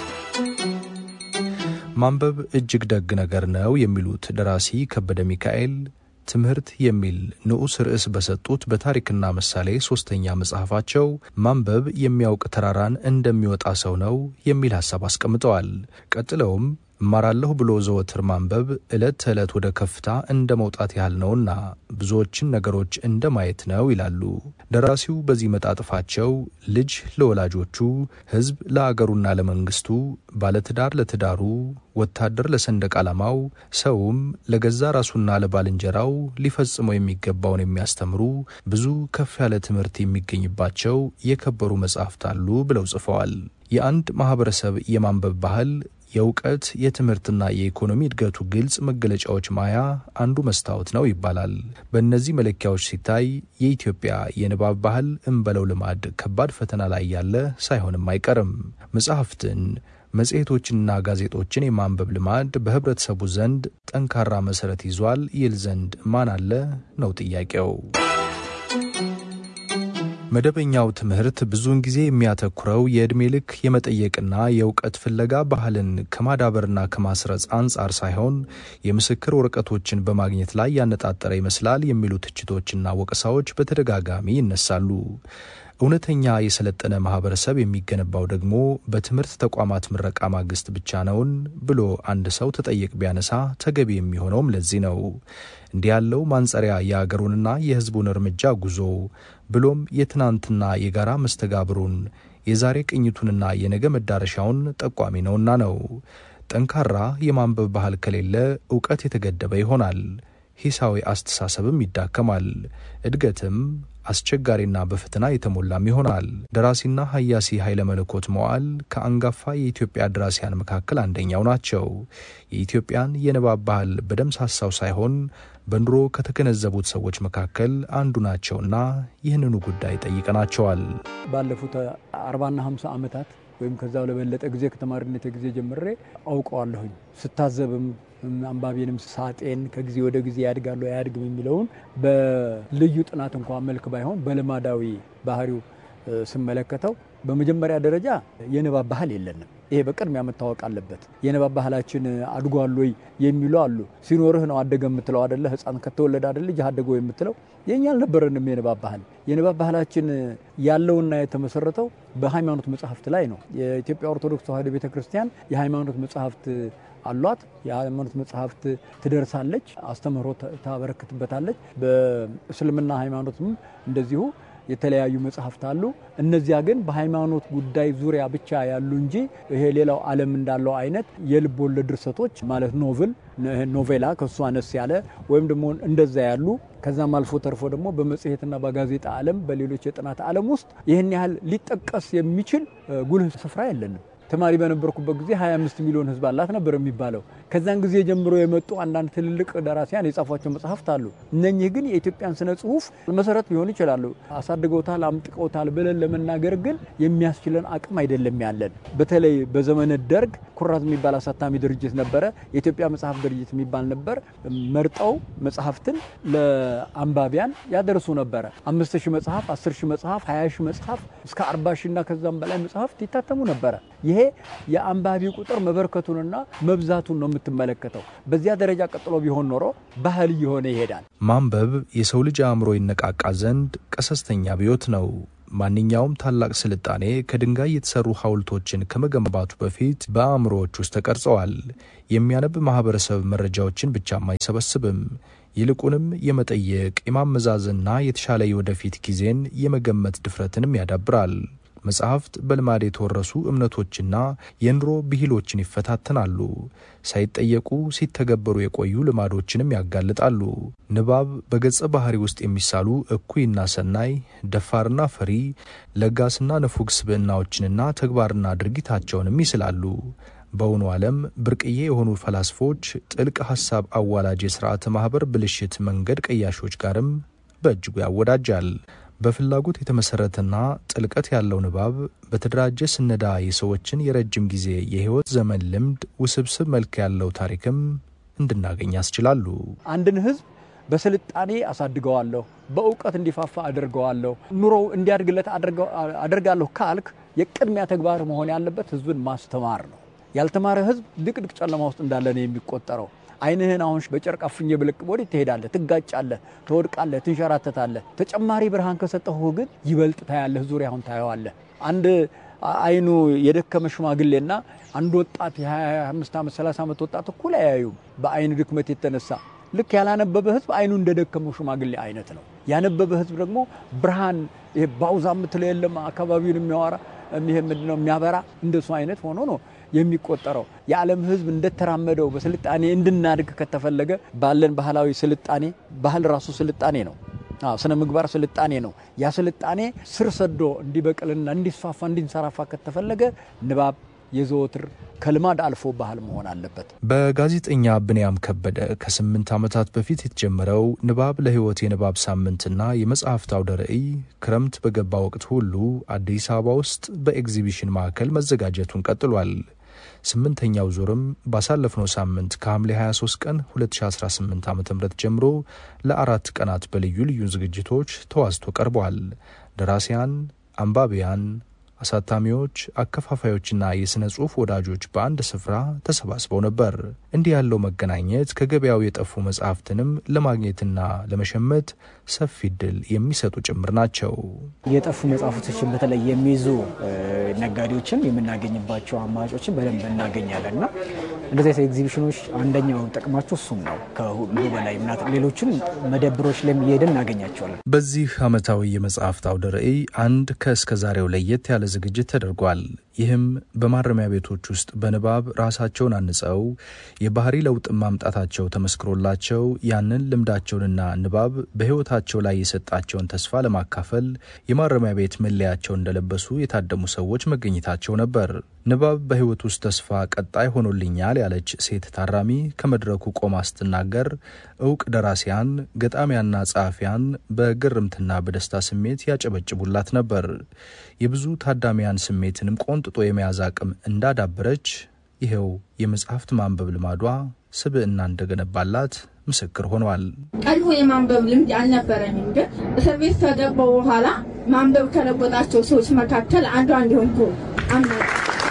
ማንበብ እጅግ ደግ ነገር ነው የሚሉት ደራሲ ከበደ ሚካኤል ትምህርት የሚል ንዑስ ርዕስ በሰጡት በታሪክና ምሳሌ ሶስተኛ መጽሐፋቸው ማንበብ የሚያውቅ ተራራን እንደሚወጣ ሰው ነው የሚል ሀሳብ አስቀምጠዋል። ቀጥለውም እማራለሁ ብሎ ዘወትር ማንበብ ዕለት ተዕለት ወደ ከፍታ እንደ መውጣት ያህል ነውና ብዙዎችን ነገሮች እንደ ማየት ነው ይላሉ። ደራሲው በዚህ መጣጥፋቸው ልጅ ለወላጆቹ፣ ሕዝብ ለአገሩና ለመንግስቱ፣ ባለትዳር ለትዳሩ፣ ወታደር ለሰንደቅ ዓላማው፣ ሰውም ለገዛ ራሱና ለባልንጀራው ሊፈጽመው የሚገባውን የሚያስተምሩ ብዙ ከፍ ያለ ትምህርት የሚገኝባቸው የከበሩ መጻሕፍት አሉ ብለው ጽፈዋል። የአንድ ማህበረሰብ የማንበብ ባህል የእውቀት የትምህርትና የኢኮኖሚ እድገቱ ግልጽ መገለጫዎች ማያ አንዱ መስታወት ነው ይባላል። በእነዚህ መለኪያዎች ሲታይ የኢትዮጵያ የንባብ ባህል እንበለው ልማድ ከባድ ፈተና ላይ ያለ ሳይሆንም አይቀርም። መጽሐፍትን መጽሔቶችንና ጋዜጦችን የማንበብ ልማድ በህብረተሰቡ ዘንድ ጠንካራ መሰረት ይዟል ይል ዘንድ ማን አለ ነው ጥያቄው። መደበኛው ትምህርት ብዙውን ጊዜ የሚያተኩረው የዕድሜ ልክ የመጠየቅና የእውቀት ፍለጋ ባህልን ከማዳበርና ከማስረጽ አንጻር ሳይሆን የምስክር ወረቀቶችን በማግኘት ላይ ያነጣጠረ ይመስላል የሚሉ ትችቶችና ወቀሳዎች በተደጋጋሚ ይነሳሉ። እውነተኛ የሰለጠነ ማህበረሰብ የሚገነባው ደግሞ በትምህርት ተቋማት ምረቃ ማግስት ብቻ ነውን ብሎ አንድ ሰው ተጠየቅ ቢያነሳ ተገቢ የሚሆነውም ለዚህ ነው። እንዲህ ያለው ማንጸሪያ የአገሩንና የሕዝቡን እርምጃ ጉዞ ብሎም የትናንትና የጋራ መስተጋብሩን የዛሬ ቅኝቱንና የነገ መዳረሻውን ጠቋሚ ነውና ነው። ጠንካራ የማንበብ ባህል ከሌለ እውቀት የተገደበ ይሆናል። ሂሳዊ አስተሳሰብም ይዳከማል። እድገትም አስቸጋሪና በፈተና የተሞላም ይሆናል። ደራሲና ሀያሲ ኃይለ መለኮት መዋዕል ከአንጋፋ የኢትዮጵያ ደራሲያን መካከል አንደኛው ናቸው። የኢትዮጵያን የንባብ ባህል በደምሳሳው ሳይሆን በኑሮ ከተገነዘቡት ሰዎች መካከል አንዱ ናቸውና ይህንኑ ጉዳይ ጠይቀናቸዋል። ባለፉት አርባና ሀምሳ ዓመታት ወይም ከዛው ለበለጠ ጊዜ ከተማሪነት ጊዜ ጀምሬ አውቀዋለሁኝ። ስታዘብም አንባቢንም ሳጤን ከጊዜ ወደ ጊዜ ያድጋሉ አያድግም የሚለውን በልዩ ጥናት እንኳን መልክ ባይሆን በልማዳዊ ባህሪው ስመለከተው በመጀመሪያ ደረጃ የንባብ ባህል የለንም። ይሄ በቅድሚያ መታወቅ አለበት። የንባብ ባህላችን አድጓል ወይ የሚሉ አሉ። ሲኖርህ ነው አደገ የምትለው አደለ? ሕፃን ከተወለደ አደለ ልጅ አደገው የምትለው። የኛ አልነበረንም የንባብ ባህል። የንባብ ባህላችን ያለውና የተመሰረተው በሃይማኖት መጽሐፍት ላይ ነው። የኢትዮጵያ ኦርቶዶክስ ተዋሕዶ ቤተ ክርስቲያን የሃይማኖት መጽሐፍት አሏት። የሃይማኖት መጽሐፍት ትደርሳለች፣ አስተምህሮ ታበረክትበታለች። በእስልምና ሃይማኖትም እንደዚሁ የተለያዩ መጽሐፍት አሉ። እነዚያ ግን በሃይማኖት ጉዳይ ዙሪያ ብቻ ያሉ እንጂ ይሄ ሌላው ዓለም እንዳለው አይነት የልብ ወለድ ድርሰቶች ማለት ኖቭል ኖቬላ ከሱ አነስ ያለ ወይም ደግሞ እንደዛ ያሉ ከዛም አልፎ ተርፎ ደግሞ በመጽሔትና በጋዜጣ ዓለም በሌሎች የጥናት ዓለም ውስጥ ይህን ያህል ሊጠቀስ የሚችል ጉልህ ስፍራ የለንም። ተማሪ በነበርኩበት ጊዜ 25 ሚሊዮን ሕዝብ አላት ነበር የሚባለው። ከዛን ጊዜ ጀምሮ የመጡ አንዳንድ ትልልቅ ደራሲያን የጻፏቸው መጽሐፍት አሉ። እነኚህ ግን የኢትዮጵያን ስነ ጽሁፍ መሰረት ሊሆኑ ይችላሉ። አሳድገውታል፣ አምጥቀውታል ብለን ለመናገር ግን የሚያስችለን አቅም አይደለም ያለን። በተለይ በዘመነ ደርግ ኩራዝ የሚባል አሳታሚ ድርጅት ነበረ። የኢትዮጵያ መጽሐፍ ድርጅት የሚባል ነበር። መርጠው መጽሐፍትን ለአንባቢያን ያደርሱ ነበረ። አምስት ሺህ መጽሐፍ፣ አስር ሺህ መጽሐፍ፣ ሀያ ሺህ መጽሐፍ እስከ አርባ ሺህ እና ከዛም በላይ መጽሐፍት ይታተሙ ነበረ። ይሄ የአንባቢ ቁጥር መበርከቱንና መብዛቱን ነው የምትመለከተው። በዚያ ደረጃ ቀጥሎ ቢሆን ኖሮ ባህል እየሆነ ይሄዳል። ማንበብ የሰው ልጅ አእምሮ ይነቃቃ ዘንድ ቀሰስተኛ አብዮት ነው። ማንኛውም ታላቅ ስልጣኔ ከድንጋይ የተሰሩ ሐውልቶችን ከመገንባቱ በፊት በአእምሮዎች ውስጥ ተቀርጸዋል። የሚያነብ ማህበረሰብ መረጃዎችን ብቻም አይሰበስብም። ይልቁንም የመጠየቅ የማመዛዘንና የተሻለ የወደፊት ጊዜን የመገመት ድፍረትንም ያዳብራል። መጽሐፍት በልማድ የተወረሱ እምነቶችና የኑሮ ብሂሎችን ይፈታተናሉ። ሳይጠየቁ ሲተገበሩ የቆዩ ልማዶችንም ያጋልጣሉ። ንባብ በገጸ ባህሪ ውስጥ የሚሳሉ እኩይና ሰናይ፣ ደፋርና ፈሪ፣ ለጋስና ንፉግ ስብዕናዎችንና ተግባርና ድርጊታቸውንም ይስላሉ። በእውኑ ዓለም ብርቅዬ የሆኑ ፈላስፎች ጥልቅ ሐሳብ አዋላጅ የሥርዓተ ማኅበር ብልሽት መንገድ ቀያሾች ጋርም በእጅጉ ያወዳጃል። በፍላጎት የተመሰረተና ጥልቀት ያለው ንባብ በተደራጀ ስነዳ የሰዎችን የረጅም ጊዜ የሕይወት ዘመን ልምድ ውስብስብ መልክ ያለው ታሪክም እንድናገኝ ያስችላሉ። አንድን ሕዝብ በስልጣኔ አሳድገዋለሁ፣ በእውቀት እንዲፋፋ አድርገዋለሁ፣ ኑሮው እንዲያድግለት አደርጋለሁ ካልክ የቅድሚያ ተግባር መሆን ያለበት ሕዝብን ማስተማር ነው። ያልተማረ ሕዝብ ድቅድቅ ጨለማ ውስጥ እንዳለ ነው የሚቆጠረው። ዓይንህን አሁን በጨርቅ አፍኜ ብልቅ ወዴት ትሄዳለህ? ትጋጫለህ፣ ትወድቃለህ፣ ትንሸራተታለህ። ተጨማሪ ብርሃን ከሰጠሁ ግን ይበልጥ ታያለህ፣ ዙሪያውን ታየዋለህ። አንድ ዓይኑ የደከመ ሽማግሌና አንድ ወጣት የ25 ዓመት 30 ዓመት ወጣት እኩል አያዩም በዓይን ድክመት የተነሳ ልክ ያላነበበ ህዝብ አይኑ እንደደከመው ሽማግሌ አይነት ነው። ያነበበ ህዝብ ደግሞ ብርሃን ይሄ ባውዛ የምትለው የለም አካባቢውን የሚያወራ ይሄ ምንድነው የሚያበራ እንደሱ አይነት ሆኖ ነው የሚቆጠረው። የዓለም ህዝብ እንደተራመደው በስልጣኔ እንድናድግ ከተፈለገ ባለን ባህላዊ ስልጣኔ ባህል ራሱ ስልጣኔ ነው። ስነ ምግባር ስልጣኔ ነው። ያ ስልጣኔ ስር ሰዶ እንዲበቅልና እንዲስፋፋ እንዲንሰራፋ ከተፈለገ ንባብ የዘወትር ከልማድ አልፎ ባህል መሆን አለበት። በጋዜጠኛ ብንያም ከበደ ከስምንት ዓመታት በፊት የተጀመረው ንባብ ለህይወት የንባብ ሳምንትና የመጽሐፍት አውደ ርዕይ ክረምት በገባ ወቅት ሁሉ አዲስ አበባ ውስጥ በኤግዚቢሽን ማዕከል መዘጋጀቱን ቀጥሏል። ስምንተኛው ዙርም ባሳለፍነው ሳምንት ከሐምሌ 23 ቀን 2018 ዓ ም ጀምሮ ለአራት ቀናት በልዩ ልዩ ዝግጅቶች ተዋዝቶ ቀርቧል። ደራሲያን፣ አንባቢያን አሳታሚዎች፣ አከፋፋዮችና የሥነ ጽሑፍ ወዳጆች በአንድ ስፍራ ተሰባስበው ነበር። እንዲህ ያለው መገናኘት ከገበያው የጠፉ መጽሐፍትንም ለማግኘትና ለመሸመት ሰፊ እድል የሚሰጡ ጭምር ናቸው። የጠፉ መጽሐፎችን በተለይ የሚይዙ ነጋዴዎችን የምናገኝባቸው አማራጮችን በደንብ እናገኛለን እና እንደዚህ አይነት ኤግዚቢሽኖች አንደኛው ጥቅማቸው እሱም ነው። ከሁሉ በላይ ሌሎችን መደብሮች ላይ እየሄድን እናገኛቸዋለን። በዚህ ዓመታዊ የመጽሐፍት አውደ ርዕይ አንድ ከእስከዛሬው ለየት ያለ ዝግጅት ተደርጓል። ይህም በማረሚያ ቤቶች ውስጥ በንባብ ራሳቸውን አንጸው የባህሪ ለውጥ ማምጣታቸው ተመስክሮላቸው ያንን ልምዳቸውንና ንባብ በሕይወታቸው ላይ የሰጣቸውን ተስፋ ለማካፈል የማረሚያ ቤት መለያቸው እንደለበሱ የታደሙ ሰዎች መገኘታቸው ነበር። ንባብ በሕይወት ውስጥ ተስፋ ቀጣይ ሆኖልኛል ያለች ሴት ታራሚ ከመድረኩ ቆማ ስትናገር እውቅ ደራሲያን፣ ገጣሚያና ጸሐፊያን በግርምትና በደስታ ስሜት ያጨበጭቡላት ነበር። የብዙ ታዳሚያን ስሜትንም ቆንጥጦ የመያዝ አቅም እንዳዳበረች ይኸው የመጽሐፍት ማንበብ ልማዷ ስብዕና እንደገነባላት ምስክር ሆኗል። ቀድሞ የማንበብ ልምድ አልነበረኝም፣ ግን እስር ቤት ከገባሁ በኋላ ማንበብ ከለወጣቸው ሰዎች መካከል አንዷ እንዲሆንኩ አምናለሁ።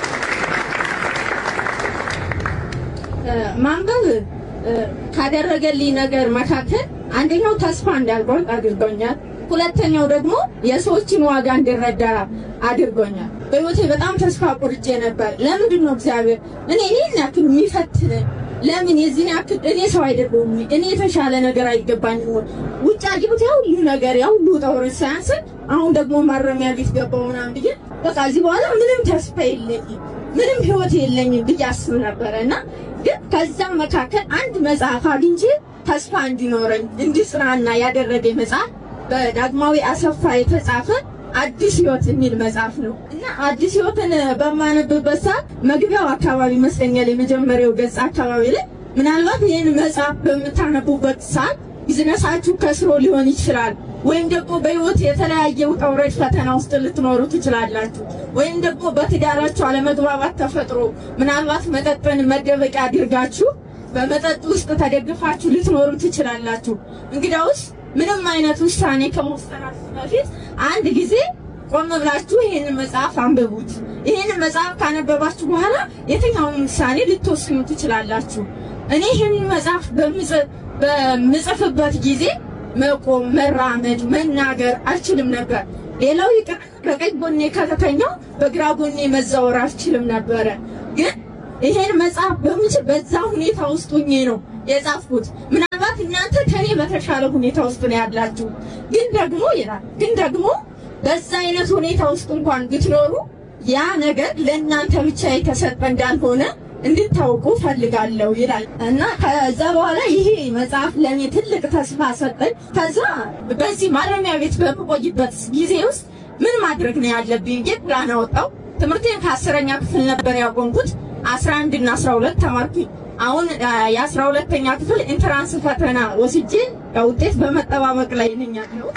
ማንበብ ካደረገልኝ ነገር መካከል አንደኛው ተስፋ እንዳልቆርጥ አድርጎኛል። ሁለተኛው ደግሞ የሰዎችን ዋጋ እንድረዳ አድርጎኛል። በህይወቴ በጣም ተስፋ ቆርጬ ነበር። ለምንድን ነው እግዚአብሔር እኔ ይህን ያክል የሚፈትነኝ? ለምን የዚህን ያክል እኔ ሰው አይደለሁም? እኔ የተሻለ ነገር አይገባኝም? ውጭ አግብት ያ ሁሉ ነገር ያ ሁሉ ውጣ ውረድ ሳያንስን አሁን ደግሞ ማረሚያ ቤት ገባሁ ምናምን ብዬ በቃ እዚህ በኋላ ምንም ተስፋ የለኝም፣ ምንም ህይወት የለኝም ብዬ አስብ ነበረ እና ግን ከዛ መካከል አንድ መጽሐፍ አግኝቼ ተስፋ እንዲኖረኝ እንዲጽናና ያደረገኝ መጽሐፍ በዳግማዊ አሰፋ የተጻፈ አዲስ ህይወት የሚል መጽሐፍ ነው እና አዲስ ህይወትን በማነብበት ሰዓት መግቢያው አካባቢ ይመስለኛል የመጀመሪያው ገጽ አካባቢ ላይ ምናልባት ይህን መጽሐፍ በምታነቡበት ሰዓት ቢዝነሳችሁ ከስሮ ሊሆን ይችላል ወይም ደግሞ በህይወት የተለያየ ውጣ ውረድ ፈተና ውስጥ ልትኖሩ ትችላላችሁ። ወይም ደግሞ በትዳራችሁ አለመግባባት ተፈጥሮ ምናልባት መጠጥን መደበቂያ አድርጋችሁ በመጠጥ ውስጥ ተደግፋችሁ ልትኖሩ ትችላላችሁ። እንግዳውስ ምንም አይነት ውሳኔ ከመወሰናችሁ በፊት አንድ ጊዜ ቆም ብላችሁ ይህንን መጽሐፍ አንብቡት። ይህንን መጽሐፍ ካነበባችሁ በኋላ የትኛውን ውሳኔ ልትወስኑ ትችላላችሁ። እኔ ይህንን መጽሐፍ በምጽፍበት ጊዜ መቆም፣ መራመድ፣ መናገር አልችልም ነበር። ሌላው ይቅር በቀኝ ጎኔ ከተተኛው በግራ ጎኔ መዛወር አልችልም ነበረ። ግን ይሄን መጽሐፍ በምችል በዛ ሁኔታ ውስጥ ሁኜ ነው የጻፍኩት። ምናልባት እናንተ ከኔ በተሻለ ሁኔታ ውስጥ ነው ያላችሁ። ግን ደግሞ ይላል ግን ደግሞ በዛ አይነት ሁኔታ ውስጥ እንኳን ብትኖሩ ያ ነገር ለእናንተ ብቻ የተሰጠ እንዳልሆነ እንድታውቁ ፈልጋለሁ ይላል እና ከዛ በኋላ ይሄ መጽሐፍ ለእኔ ትልቅ ተስፋ ሰጠኝ። ከዛ በዚህ ማረሚያ ቤት በምቆይበት ጊዜ ውስጥ ምን ማድረግ ነው ያለብኝ ብዬ ፕላን አወጣው። ትምህርቴን ከአስረኛ ክፍል ነበር ያቆምኩት። አስራ አንድ እና አስራ ሁለት ተማርኩኝ። አሁን የአስራ ሁለተኛ ክፍል ኢንትራንስ ፈተና ወስጄ ውጤት በመጠባበቅ ላይ ነኝ ያለው።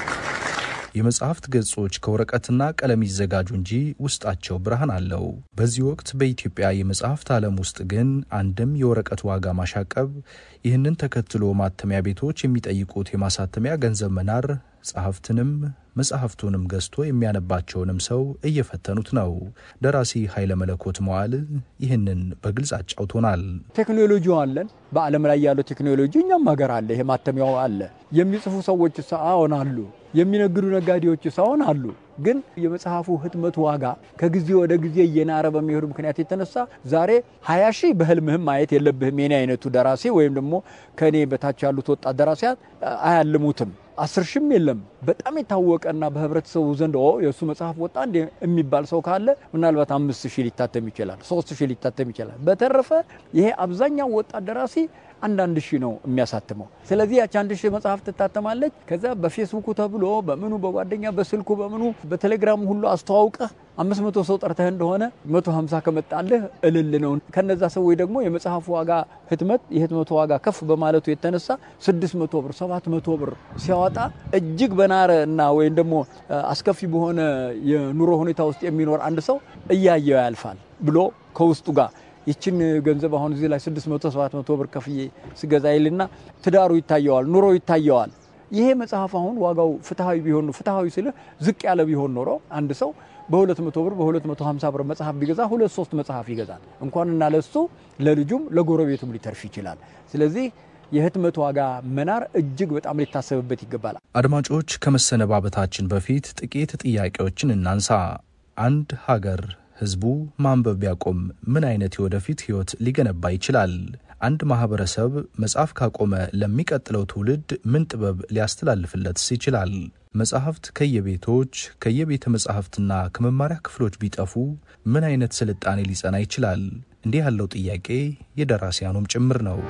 የመጽሐፍት ገጾች ከወረቀትና ቀለም ይዘጋጁ እንጂ ውስጣቸው ብርሃን አለው። በዚህ ወቅት በኢትዮጵያ የመጽሐፍት ዓለም ውስጥ ግን አንድም የወረቀት ዋጋ ማሻቀብ፣ ይህንን ተከትሎ ማተሚያ ቤቶች የሚጠይቁት የማሳተሚያ ገንዘብ መናር ጸሐፍትንም መጽሐፍቱንም ገዝቶ የሚያነባቸውንም ሰው እየፈተኑት ነው። ደራሲ ኃይለ መለኮት መዋል ይህንን በግልጽ አጫውቶናል። ቴክኖሎጂው አለን። በዓለም ላይ ያለው ቴክኖሎጂ እኛም ሀገር አለ። ይሄ ማተሚያው አለ። የሚጽፉ ሰዎች አዎን አሉ። የሚነግዱ ነጋዴዎች ሳይሆን አሉ። ግን የመጽሐፉ ህትመት ዋጋ ከጊዜ ወደ ጊዜ እየናረ በሚሄዱ ምክንያት የተነሳ ዛሬ ሀያ ሺህ በህልምህም ማየት የለብህም የኔ አይነቱ ደራሲ ወይም ደግሞ ከእኔ በታች ያሉት ወጣት ደራሲያን አያልሙትም። አስር ሺህም የለም። በጣም የታወቀና በህብረተሰቡ ዘንድ የእሱ መጽሐፍ ወጣ እንደ የሚባል ሰው ካለ ምናልባት አምስት ሺህ ሊታተም ይችላል፣ ሶስት ሺህ ሊታተም ይችላል። በተረፈ ይሄ አብዛኛው ወጣት ደራሲ አንዳንድ ሺህ ነው የሚያሳትመው። ስለዚህ ያች አንድ ሺህ መጽሐፍ ትታተማለች። ከዛ በፌስቡኩ ተብሎ በምኑ በጓደኛ በስልኩ በምኑ በቴሌግራሙ ሁሉ አስተዋውቀህ አምስት መቶ ሰው ጠርተህ እንደሆነ መቶ ሀምሳ ከመጣልህ እልል ነው። ከነዛ ሰዎች ደግሞ የመጽሐፉ ዋጋ ህትመት የህትመቱ ዋጋ ከፍ በማለቱ የተነሳ ስድስት መቶ ብር ሰባት መቶ ብር ሲያወጣ እጅግ በናረ እና ወይም ደግሞ አስከፊ በሆነ የኑሮ ሁኔታ ውስጥ የሚኖር አንድ ሰው እያየው ያልፋል ብሎ ከውስጡ ጋር ይችን ገንዘብ አሁን እዚህ ላይ 600 700 ብር ከፍዬ ስገዛ ይልና ትዳሩ ይታየዋል፣ ኑሮ ይታየዋል። ይሄ መጽሐፍ አሁን ዋጋው ፍትሐዊ ቢሆን ፍትሐዊ ስልህ ዝቅ ያለ ቢሆን ኖሮ አንድ ሰው በ200 ብር በ250 ብር መጽሐፍ ቢገዛ ሁለት ሶስት መጽሐፍ ይገዛል። እንኳንና ለሱ ለልጁም ለጎረቤቱም ሊተርፍ ይችላል። ስለዚህ የህትመት ዋጋ መናር እጅግ በጣም ሊታሰብበት ይገባል። አድማጮች፣ ከመሰነባበታችን በፊት ጥቂት ጥያቄዎችን እናንሳ። አንድ ሀገር ህዝቡ ማንበብ ቢያቆም ምን አይነት የወደፊት ህይወት ሊገነባ ይችላል? አንድ ማህበረሰብ መጽሐፍ ካቆመ ለሚቀጥለው ትውልድ ምን ጥበብ ሊያስተላልፍለትስ ይችላል? መጽሐፍት ከየቤቶች ከየቤተ መጽሐፍትና ከመማሪያ ክፍሎች ቢጠፉ ምን አይነት ስልጣኔ ሊጸና ይችላል? እንዲህ ያለው ጥያቄ የደራሲያኑም ጭምር ነው።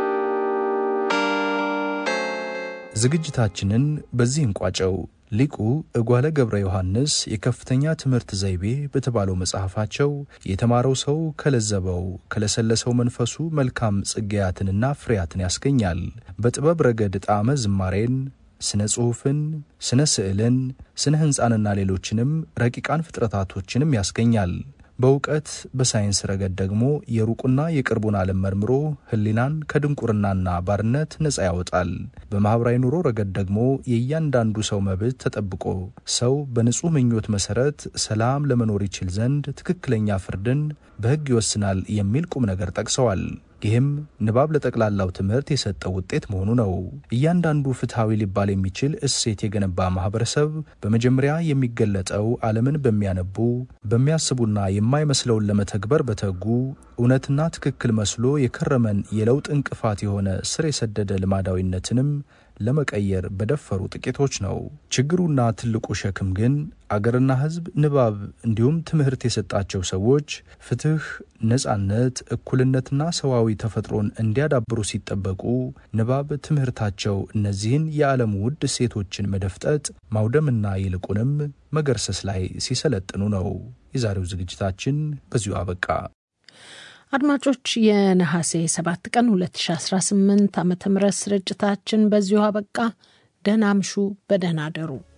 ዝግጅታችንን በዚህ እንቋጨው። ሊቁ እጓለ ገብረ ዮሐንስ የከፍተኛ ትምህርት ዘይቤ በተባለው መጽሐፋቸው የተማረው ሰው ከለዘበው ከለሰለሰው መንፈሱ መልካም ጽጌያትንና ፍሬያትን ያስገኛል። በጥበብ ረገድ ጣዕመ ዝማሬን፣ ስነ ጽሑፍን፣ ስነ ስዕልን፣ ስነ ሕንፃንና ሌሎችንም ረቂቃን ፍጥረታቶችንም ያስገኛል። በእውቀት በሳይንስ ረገድ ደግሞ የሩቁና የቅርቡን ዓለም መርምሮ ሕሊናን ከድንቁርናና ባርነት ነፃ ያወጣል። በማኅበራዊ ኑሮ ረገድ ደግሞ የእያንዳንዱ ሰው መብት ተጠብቆ ሰው በንጹሕ ምኞት መሠረት ሰላም ለመኖር ይችል ዘንድ ትክክለኛ ፍርድን በሕግ ይወስናል የሚል ቁም ነገር ጠቅሰዋል። ይህም ንባብ ለጠቅላላው ትምህርት የሰጠው ውጤት መሆኑ ነው። እያንዳንዱ ፍትሐዊ ሊባል የሚችል እሴት የገነባ ማህበረሰብ በመጀመሪያ የሚገለጠው ዓለምን በሚያነቡ በሚያስቡና የማይመስለውን ለመተግበር በተጉ እውነትና ትክክል መስሎ የከረመን የለውጥ እንቅፋት የሆነ ስር የሰደደ ልማዳዊነትንም ለመቀየር በደፈሩ ጥቂቶች ነው። ችግሩና ትልቁ ሸክም ግን አገርና ሕዝብ ንባብ እንዲሁም ትምህርት የሰጣቸው ሰዎች ፍትህ፣ ነጻነት፣ እኩልነትና ሰዋዊ ተፈጥሮን እንዲያዳብሩ ሲጠበቁ ንባብ ትምህርታቸው እነዚህን የዓለም ውድ እሴቶችን መደፍጠጥ፣ ማውደምና ይልቁንም መገርሰስ ላይ ሲሰለጥኑ ነው። የዛሬው ዝግጅታችን በዚሁ አበቃ። አድማጮች የነሐሴ 7 ቀን 2018 ዓ ም ስርጭታችን በዚሁ አበቃ። ደህና አምሹ፣ በደህና አደሩ።